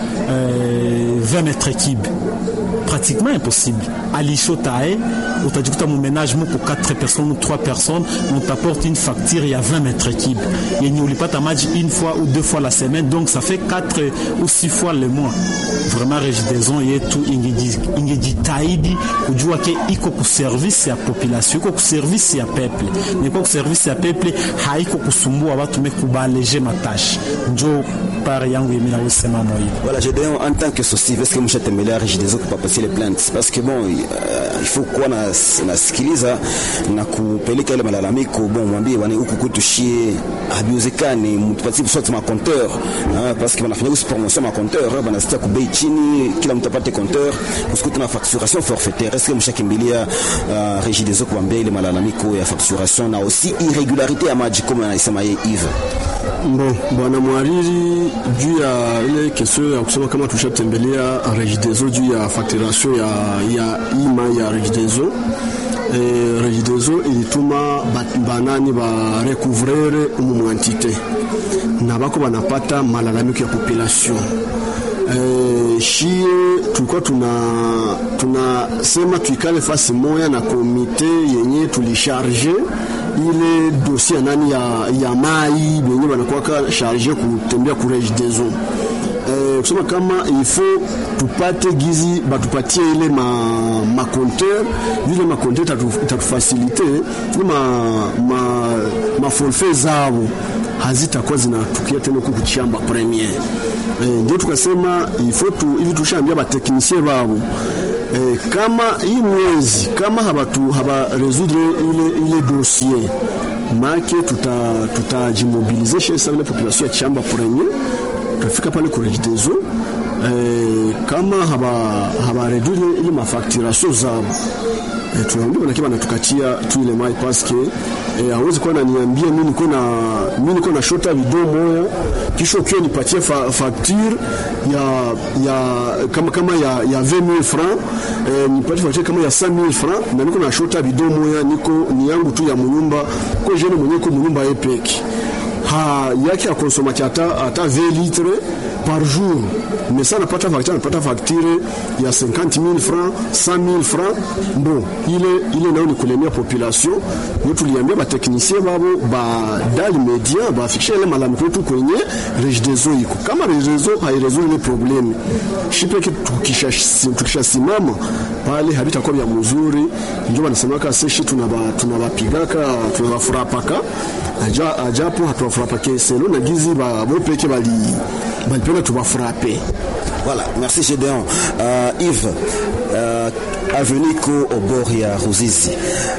Speaker 5: euh, 20 mètres cubes pratiquement impossible alishotae utajikuta mumenage muko 4 personnes ou 3 personnes on t'apporte une facture ya 20 mètres cubes yenye ulipata maji une fois ou deux fois la semaine donc ça fait 4 ou 6 fois le mois vraiment Regideso yetu ingejitahidi kujua ke iko kuservice ya population iko kuservice ya peuple niko kuservice ya peuple haiko kusumbua watu mekubaleje matashi njo pare yangu yemi nawesema moyo
Speaker 2: Voilà, je dis en tant que souci, est-ce que mshatembelea Regideso kwa passer les plaintes parce que bon uh, il faut kuwa na nasikiliza na kupeleka ile malalamiko bon, mwambie bwana, huku kwetu shie habiwezekani, mtupatie soit ma compteur hein, parce que wanafanya usi promotion ma compteur banasitia kubei chini, kila mtu apate compteur kusikute na facturation forfaitaire. Est-ce que mshakimbilia uh, Regideso kuambia ile malalamiko ya facturation na aussi irregularité ya maji kama anasema yeye Yves?
Speaker 3: Bon, bwana mwariri, juu ya ile kesho ya kusema kama tushatembelea Regideso juu ya facturation ya, ya ima ya Regideso eh, Regideso ilituma banani ba recouvrere umu mwantite na bako banapata malalamiko ya population eh, shie tulikuwa tuna tunasema tuikale fasi moya na komite yenye tulisharge ile dosie ya nani ya, ya mai benye banakuwaka charge kutembea ku Regideso eh, kusema kama ifo tupate gizi batupatie ile ma, ma compteur vile ma compteur itatufasilite ile ma, ma mafolfe zao hazitakuwa zinatukia tena huku kuchamba premier e, ndio tukasema ifo tu hivi tushaambia bateknisie babo e, kama hii mwezi kama habatu haba résoudre ile, ile dossier make tutajimobilize tuta chez sa ile population ya chamba premier tutafika pale kurejidezo e, kama haba haba réduire ile mafacturation zabo e, tunaambia manake banatukatia tu ile mai paske e, hawezi kuwa naniambia mimi niko na mimi niko na shota video moya kisha ukiwa nipatie fa, facture ya ya kama kama ya ya 20000 francs e, nipatie facture kama ya 5000 francs na niko na shota video moya niko ni yangu tu ya munyumba kwa jene mwenyewe kwa munyumba epeki ha yake ya consommateur hata hata 20 litres par jour mais ça napata facture napata facture ya 50000 francs 100000 francs bon ile ile nao ni kulemia population yo tuliambia bateknisie babo ba dal media bafikisha ile malalamiko yetu kwenye rejidezo iko kama rejidezo hairesolve ile probleme shipeke tukishasimama pale habitakuwa vya mzuri ndio wanasemaka seshi tunabapigaka tunabafurapaka aja, ajapo hatuwafurapake selo na gizi bopeke bali balipenda tubafurape
Speaker 2: Voilà, merci Gédéon. Euh, Yves, euh, avenue ko au bord ya Ruzizi.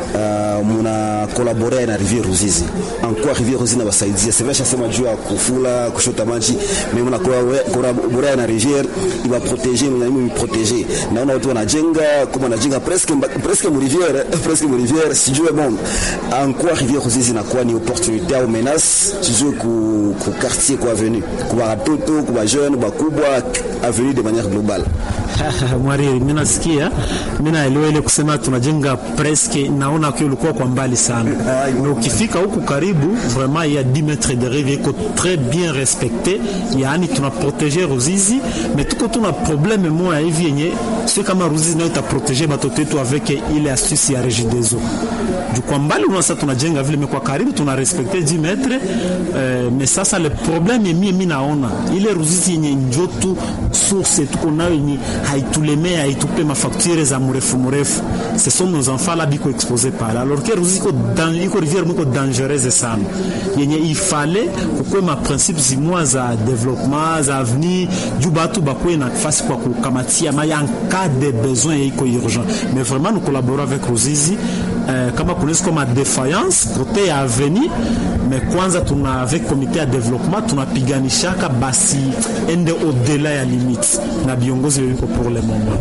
Speaker 2: Uh, muna collaborer na Rivière Ruzizi. En quoi Rivière Ruzizi na basaidia? C'est vrai chasema juu ya kufula, kushota maji, mais muna collaborer na Rivière iba protéger, muna mimi protéger. Naona watu wanajenga, kama wanajenga presque presque mu Rivière, presque mu Rivière, sijue bon. En quoi Rivière Ruzizi na kwa ni opportunité au menace, sijue ku, ku quartier kwa avenue, kwa watoto, kwa jeune, bakubwa avenue de manière globale.
Speaker 5: Mwariri, mimi nasikia, mimi naelewa ile kusema tunajenga presque, naona kwa ulikuwa kwa mbali sana, na ukifika huku karibu vraiment il y a 10 mètres de rive iko très bien respecté, yaani tuna protéger Ruzizi, mais tuko tuna problème moja hivi yenye sio kama Ruzizi nayo itaprotéger batoto wetu avec ile astuce ya Regideso juu kwa mbali unasa tunajenga vile, kwa karibu tuna respecte 10 metre euh, mais sasa le problème mimi mimi naona ile Ruzizi yenye njotu source tuko nayo yenye haitulemea haitupe mafacture za mrefu mrefu, ce sont nos enfants là biko exposé pale, alors que Ruzizi iko dans iko rivière miko dangereuse sana, yenye ifale kukwe ma principe zimwa za development za avenir juu batu bakwe na nafasi kwa kukamatia maya en cas de besoin iko urgent, mais vraiment nous collaborons avec Ruzizi euh, kama kunaweza kama defiance kote ya avenir me kwanza tuna avec komite ya development tunapiganishaka basi ende au-delà ya limite na viongozi wiko pour le moment.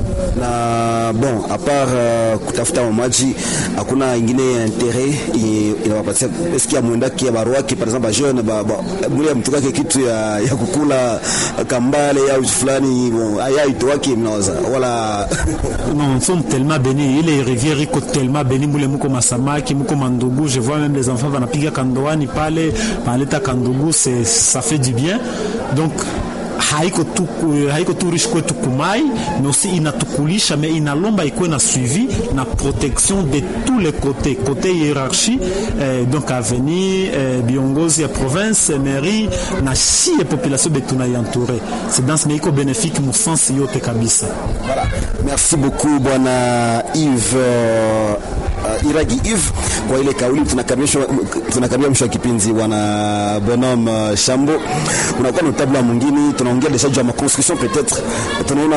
Speaker 2: Na bon a part uh, kutafuta mamaji hakuna ingine interet inawapatia eski ya mwendaki ya baruaki par exemple jeune ba, ba muli ya mtu kake kitu ya, ya kukula kambale au fulani bon aya itoaki mnawaza wala
Speaker 5: non nous sommes tellement bénis ile rivière iko tellement bénis mule muko masamaki muko mandugu je vois même les enfants wanapiga kandoani pale panaleta kandugu c'est ça fait du bien donc haiko tu, haiko tu riche kwetu kumai mais aussi inatukulisha mais inalomba ikuwe na suivi na protection de tous les côtés côté hiérarchie eh, donc avenir eh, viongozi ya province mairie na si ya population betu naientoure c'est dans mais iko bénéfique musansi yote kabisa
Speaker 2: voilà. merci beaucoup bwana Yves uh, Iragi Yves kwa ile kauli tunakaribia mwisho wa kipindi bwana Bonhomme uh, Shambo unakuwa na tabla mwingine tunaongea deja juu ya maconstruction peut-être tunaona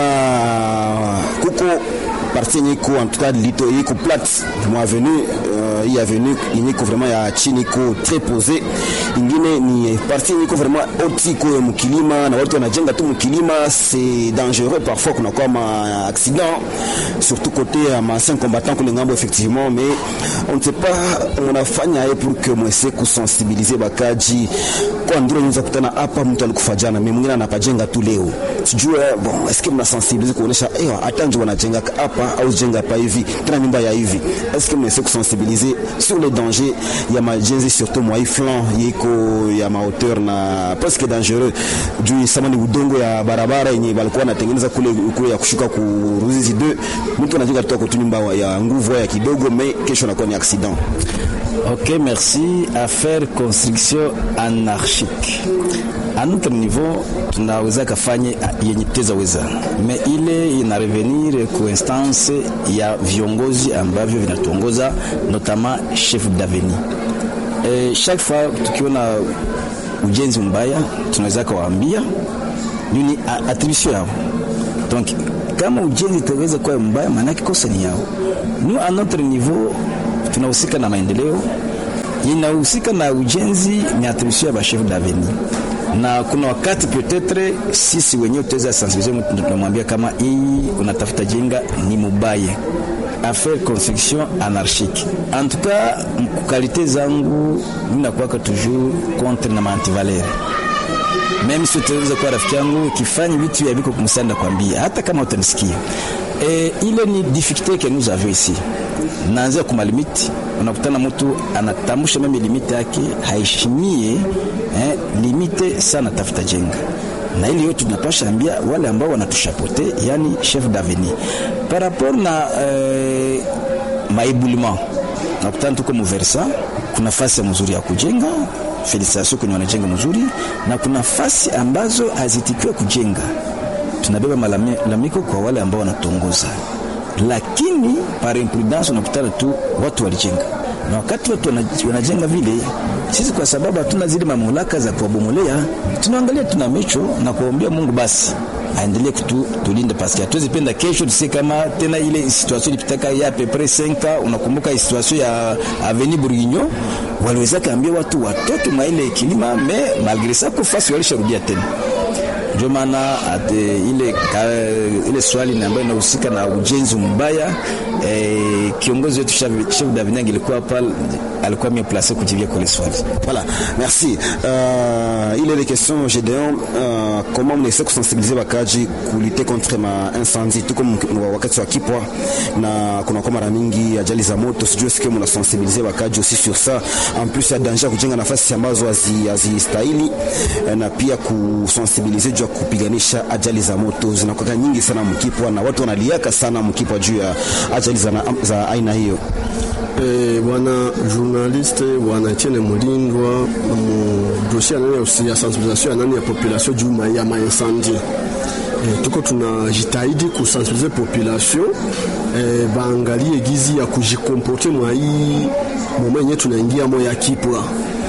Speaker 2: kuko partie yenye iko en tout cas lito iko plate mwa avenue uh, hii avenue yenye iko vraiment ya chini iko très posée ingine ni partie yenye iko vraiment oti iko mkilima na watu wanajenga tu mkilima c'est dangereux parfois kuna kwa ma accident surtout côté ya ma anciens combattants kule ngambo effectivement mais on ne sait pas unafanya ye pour que mwese kusensibiliser bakaji kwa ndiro unaweza kutana hapa mtu alikufa jana mimi mwingine anapajenga tu leo sijue bon est-ce que mnasensibiliser kuonesha eh hata ndio wanajenga hapa au jenga hapa hivi tena nyumba ya hivi est-ce que mnaweza kusensibiliser sur les dangers ya majenzi surtout mwa flanc yiko ya ma hauteur na presque dangereux juu sama ni udongo ya barabara yenye balikuwa wanatengeneza kule kule ya kushuka ku Ruzizi 2 mtu anajenga tu kwa nyumba ya nguvu ya kidogo mais kesho anakuwa ni accident
Speaker 4: Ok, merci. À faire construction anarchique. À notre niveau, tunaweza kafanya yenye tutaweza, me ile ina revenir ku instance ya viongozi ambavyo vinatuongoza, notamment chef d'avenue eh, chaque fois tukiona ujenzi mbaya tunaweza kawaambia nini a- attribution yao donc kama ujenzi itaweza kuwa mbaya maanake kosa ni yao nous à notre niveau tunahusika na maendeleo inahusika na ujenzi ni attribution ya bachef d'avenir na kuna wakati peut-être sisi wenyewe tutaweza sensibiliser mtu tunamwambia kama hii unatafuta jenga ni mubaya affaire construction anarchique en tout cas mkukalite zangu minakuwaka toujours contre na mantivalere mimi si utaweza kuwa rafiki yangu ukifanya vitu ya viko kumsanda kwambia hata kama utanisikia e, ile ni difficulté que nous avons ici naanzia kuma limiti unakutana mtu anatambusha meme limite yake haishimie eh, limite sana tafuta jenga na ili yote tunapasha ambia wale ambao wanatushapote yani chef d'avenir par rapport na eh, maibulima nakutana tuko muversa kuna fasi ya mzuri ya kujenga felicitation kwenye wanajenga mzuri na kuna fasi ambazo hazitikiwe kujenga tunabeba malalamiko kwa wale ambao wanatongoza lakini par imprudence unakutana tu watu walijenga na wakati watu wana- wanajenga vile sisi kwa sababu hatuna zile mamlaka za kuwabomolea tunaangalia tuna mecho na kuwaombea mungu basi aendelee kutu tulinde paske hatuwezi penda kesho tusie kama tena ile situation ilipitaka ya pepre 5 unakumbuka situation ya aveni bourguignon waliweza kaambia watu watoke mwa ile kilima me malgré ça kufasi walisharudia tena ndio maana ate ile, ka, ile swali na ambayo inahusika na ujenzi mbaya eh, kiongozi wetu chef chef d'avenir ilikuwa pale alikuwa mieux placé kujibia kwa ile swali
Speaker 2: Voilà, merci. Euh, il est des questions, Gédéon, euh, comment on essaie de sensibiliser wakaji kulite contre ma incendie tu comme wakati wa kipwa na kuna kwa mara mingi ajali za moto, sijui sikia mna sensibiliser wakaji aussi sur ça. En plus ya danger ya kujenga nafasi ambazo hazi- hazistahili eh, na pia kusensibiliser juu ya kupiganisha ajali za moto zinakuwa nyingi sana mkipwa na watu wanaliaka sana mkipwa juu ya ajali za, za aina hiyo.
Speaker 3: Eh, bwana journaliste bwana Etienne Mulindwa mu dossier ya nani ya- ya sensibilisation ya nani ya population juu ma- ya maincendie eh, tuko tunajitahidi kusensibilize population eh, baangalie gizi ya kujikomporte mwa hii moma yenye tunaingia mo ya kipwa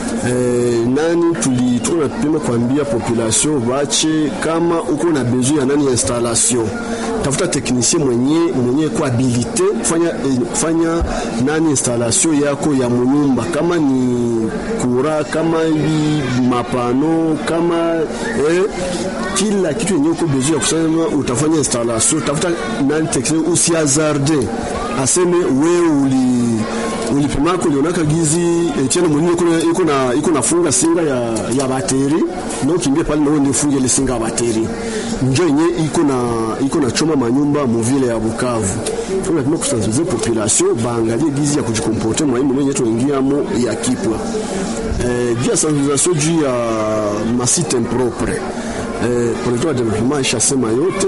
Speaker 3: Eh, nani tuli tuko napima kuambia population bache kama uko na besoin ya nani ya installation tafuta technicien mwenye mwenye ko habilite kufanya eh, kufanya nani installation yako ya munyumba kama ni kura kama hivi mapano kama eh, kila kitu yenye uko besoin ya kusema utafanya installation tafuta nani technicien usiazarde aseme wewe uli ulipimako ulionaka gizi Etienne Munini iko na- iko na iko nafunga singa ya ya bateri na ukimbia pale na wewe nifunge ile singa ya bateri njo yenye iko na iko na choma manyumba muvile ya Bukavu tuna kama kusensibilize population baangalie gizi ya kujikomporte mwa hii mwenye tuingiamo ya kipwa eh, juu ya sensibilisation juu ya masite impropre eh, projet wa development ishasema yote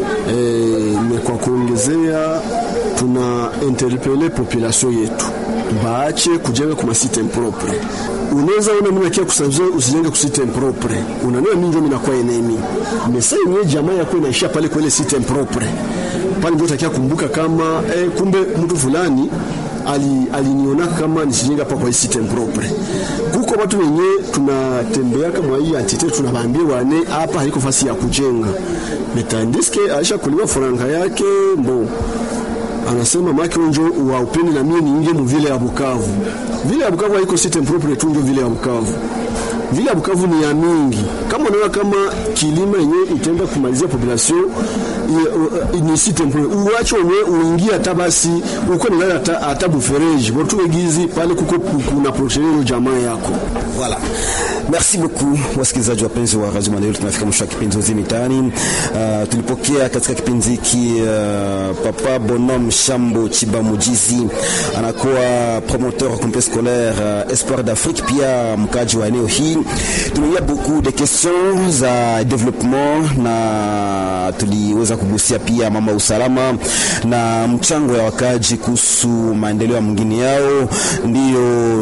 Speaker 3: eh, ni kwa kuongezea tuna interpele population yetu baache kujenga kwa masite impropre. Unaweza ona mimi nakia kusanzia usijenge kwa site impropre, unaniona mimi ndio mimi nakuwa enemy mesa yenyewe jamaa yako inaishia pale kwa ile site impropre pale, ndio utakia kumbuka kama eh, kumbe mtu fulani ali aliniona kama nisijenge hapa kwa hii site impropre. Kuko watu wenye tunatembea kama hii entite tunawaambia wane hapa haiko fasi ya kujenga metandiske aisha kuliwa faranga yake mbo anasema maki unjo wa upeni na mimi niingie mu vile ya Bukavu. Vile ya Bukavu haiko site propre tu ndio vile ya Bukavu. Vile ya Bukavu ni ya mingi. Kama unaona kama kilima yenyewe itaenda kumalizia population i- i- ni site propre. Uache wenyewe uingie hata basi uko ni hata hata bufereji. Watu wegizi pale kuko kuna prochaine jamaa yako.
Speaker 2: Voilà. Merci beaucoup wasikilizaji wapenzi wa Radio Maendeleo, tunafika mwisho wa kipindi Hozi Mitaani. Uh, tulipokea katika kipindi hiki uh, Papa Bonhomme Shambo Chibamujizi anakuwa promoteur wa complexe scolaire uh, Espoir d'Afrique, pia mkaji wa eneo hii. Tumeia beaucoup de questions za development na tuliweza kugusia pia mama usalama na mchango ya wakaji kuhusu maendeleo ya mwingine yao, ndiyo namna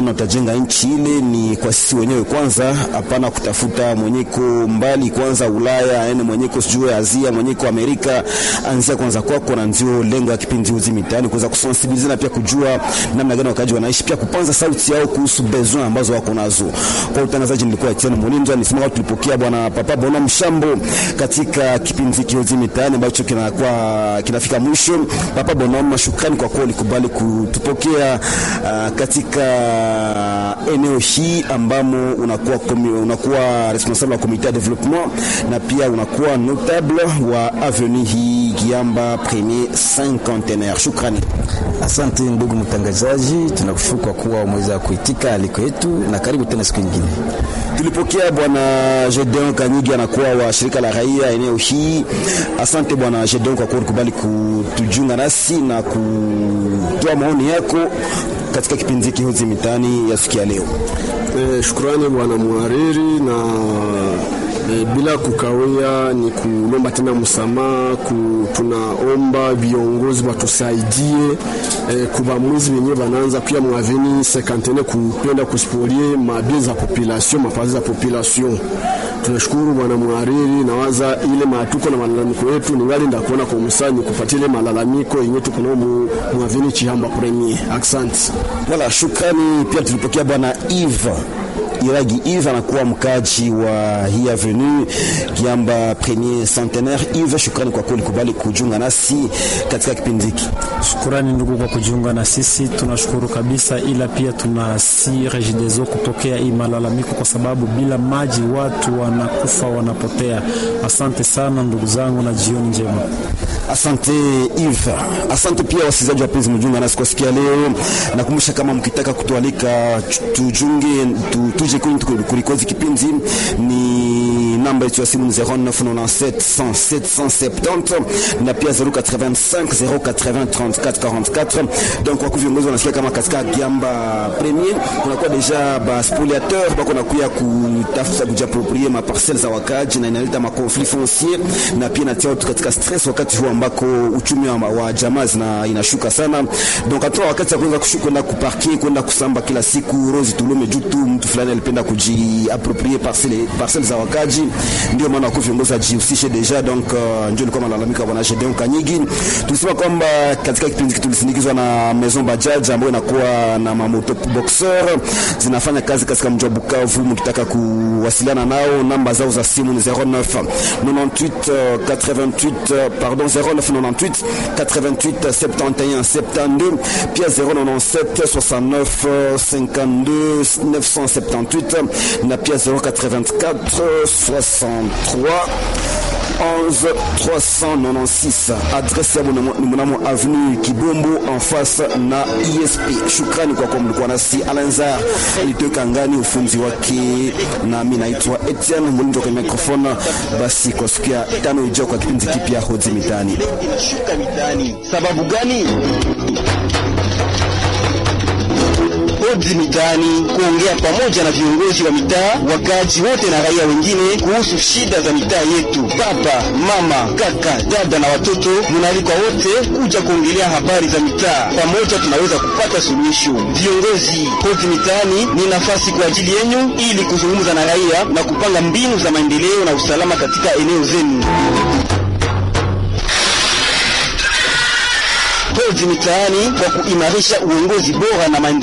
Speaker 2: namna utajenga nchi ile ni kwa sisi wenyewe kwanza, hapana kutafuta mwenyeko mbali kwanza Ulaya aende mwenyeko sijui Asia mwenyeko Amerika, anzia kwanza kwako, na ndio lengo ya kipindi hizi mitaani kuweza kusensibilize na pia kujua namna gani wakaji wanaishi, pia kupanza sauti yao kuhusu besoin ambazo wako nazo. Kwa utangazaji nilikuwa Etienne Mulinzo, nisema watu tulipokea bwana Papa Bona Mshambo katika kipindi hiki hizi mitaani ambacho kinakuwa kinafika mwisho. Papa Bona, shukrani kwa kuwa ulikubali kutupokea uh, katika eneo hii ambamo unakuwa komi, unakuwa responsable wa comité de développement na pia unakuwa notable wa avenue hii Giamba premier cinquantenaire. Shukrani.
Speaker 4: Asante ndugu mtangazaji, tunakushukuru kwa kuwa umeweza kuitika aliko yetu, na karibu tena siku nyingine.
Speaker 2: Tulipokea bwana Gedeon Kanyigi anakuwa wa shirika la raia eneo hii. Asante bwana Gedeon kwa kuwa ulikubali kutujiunga nasi na kutoa maoni yako katika kipindi hiki Hozi Mitaani ya siku ya leo.
Speaker 3: E, shukrani bwana mhariri na e, bila kukawia ni kulomba tena msamaha ku, tunaomba viongozi watusaidie e, kuba mwizi wenyewe wanaanza pia mwaveni sekantene kupenda kusipolie mabie za population mafazi za population. Tunashukuru bwana mhariri, nawaza ile matuko na malalamiko yetu ningali ndakuona kwa msani kupatia ile malalamiko yenyewe tuko nao mwaveni Chihamba premier. Asante.
Speaker 2: Wala shukrani pia tulipokea bwana Eve Iragi Yves anakuwa mkaji wa hii avenue Kiamba premier centenaire. Yves, shukrani kwa kweli kubali kujiunga nasi katika kipindi hiki.
Speaker 5: Shukrani ndugu kwa kujiunga na sisi, tunashukuru kabisa, ila pia tunasi Regideso kupokea hii malalamiko, kwa sababu bila maji watu wanakufa wanapotea. Asante sana ndugu zangu na jioni njema.
Speaker 2: Asante Yves. Asante pia wasikilizaji wapenzi, mjiunga nasi kwa sikia leo. Nakumbusha kama mkitaka kutualika tujunge tu, tuje kwenye kulikozi kipindi ni namba yetu ya simu 0997 107 170 na pia 085 080 34 44. Donc kwa viongozi wanasikia kama katika Giamba Premier kunakuwa deja ba spoliateur bako nakuya kutafuta kujiapproprier ma parcelles za wakaji na inaleta ma conflit foncier na pia inatia watu katika stress wakati huu ambako uchumi wa, wa jamaa zina inashuka sana. Donc hata wakati ya kuanza kwenda kuparkia kwenda kusamba kila siku Rose Tulume juu tu mtu fulani alipenda kujiapproprier parcelle parcelles za wakaji, ndio maana kwa viongozi ajihusishe deja. Donc uh, ndio ilikuwa malalamiko ya bwana Gedeon Kanyigi. Tulisema kwamba katika kipindi hiki tulisindikizwa na Maison Bajaj ambayo inakuwa na mamoto boxer zinafanya kazi katika mji wa Bukavu. Mkitaka kuwasiliana nao, namba zao za simu ni 09 98 88 pardon 0998 88 71 72 pia 097 69 52 978 na pia 084 63 11 396 adresse ya ni mnamo avenue Kibombo en face na ISP. Shukrani kwa kuwa mlikuwa nasi. Alanzar alitoka ngani ufunzi wake, na mimi naitwa Etienne Mulindo kwa microphone. Basi kwa siku ya tano ijao kwa kipindi kipya Hozi Mitaani.
Speaker 1: Inashuka mitaani sababu gani? Hoji Mitaani, kuongea pamoja na viongozi wa mitaa, wakazi wote na raia wengine kuhusu shida za mitaa yetu. Baba, mama, kaka, dada na watoto, munaalikwa wote kuja kuongelea habari za mitaa. Pamoja tunaweza kupata suluhisho. Viongozi, Hoji Mitaani ni nafasi kwa ajili yenyu ili kuzungumza na raia na kupanga mbinu za maendeleo na usalama katika eneo zenu. Hoji Mitaani kwa kuimarisha uongozi bora na maendeleo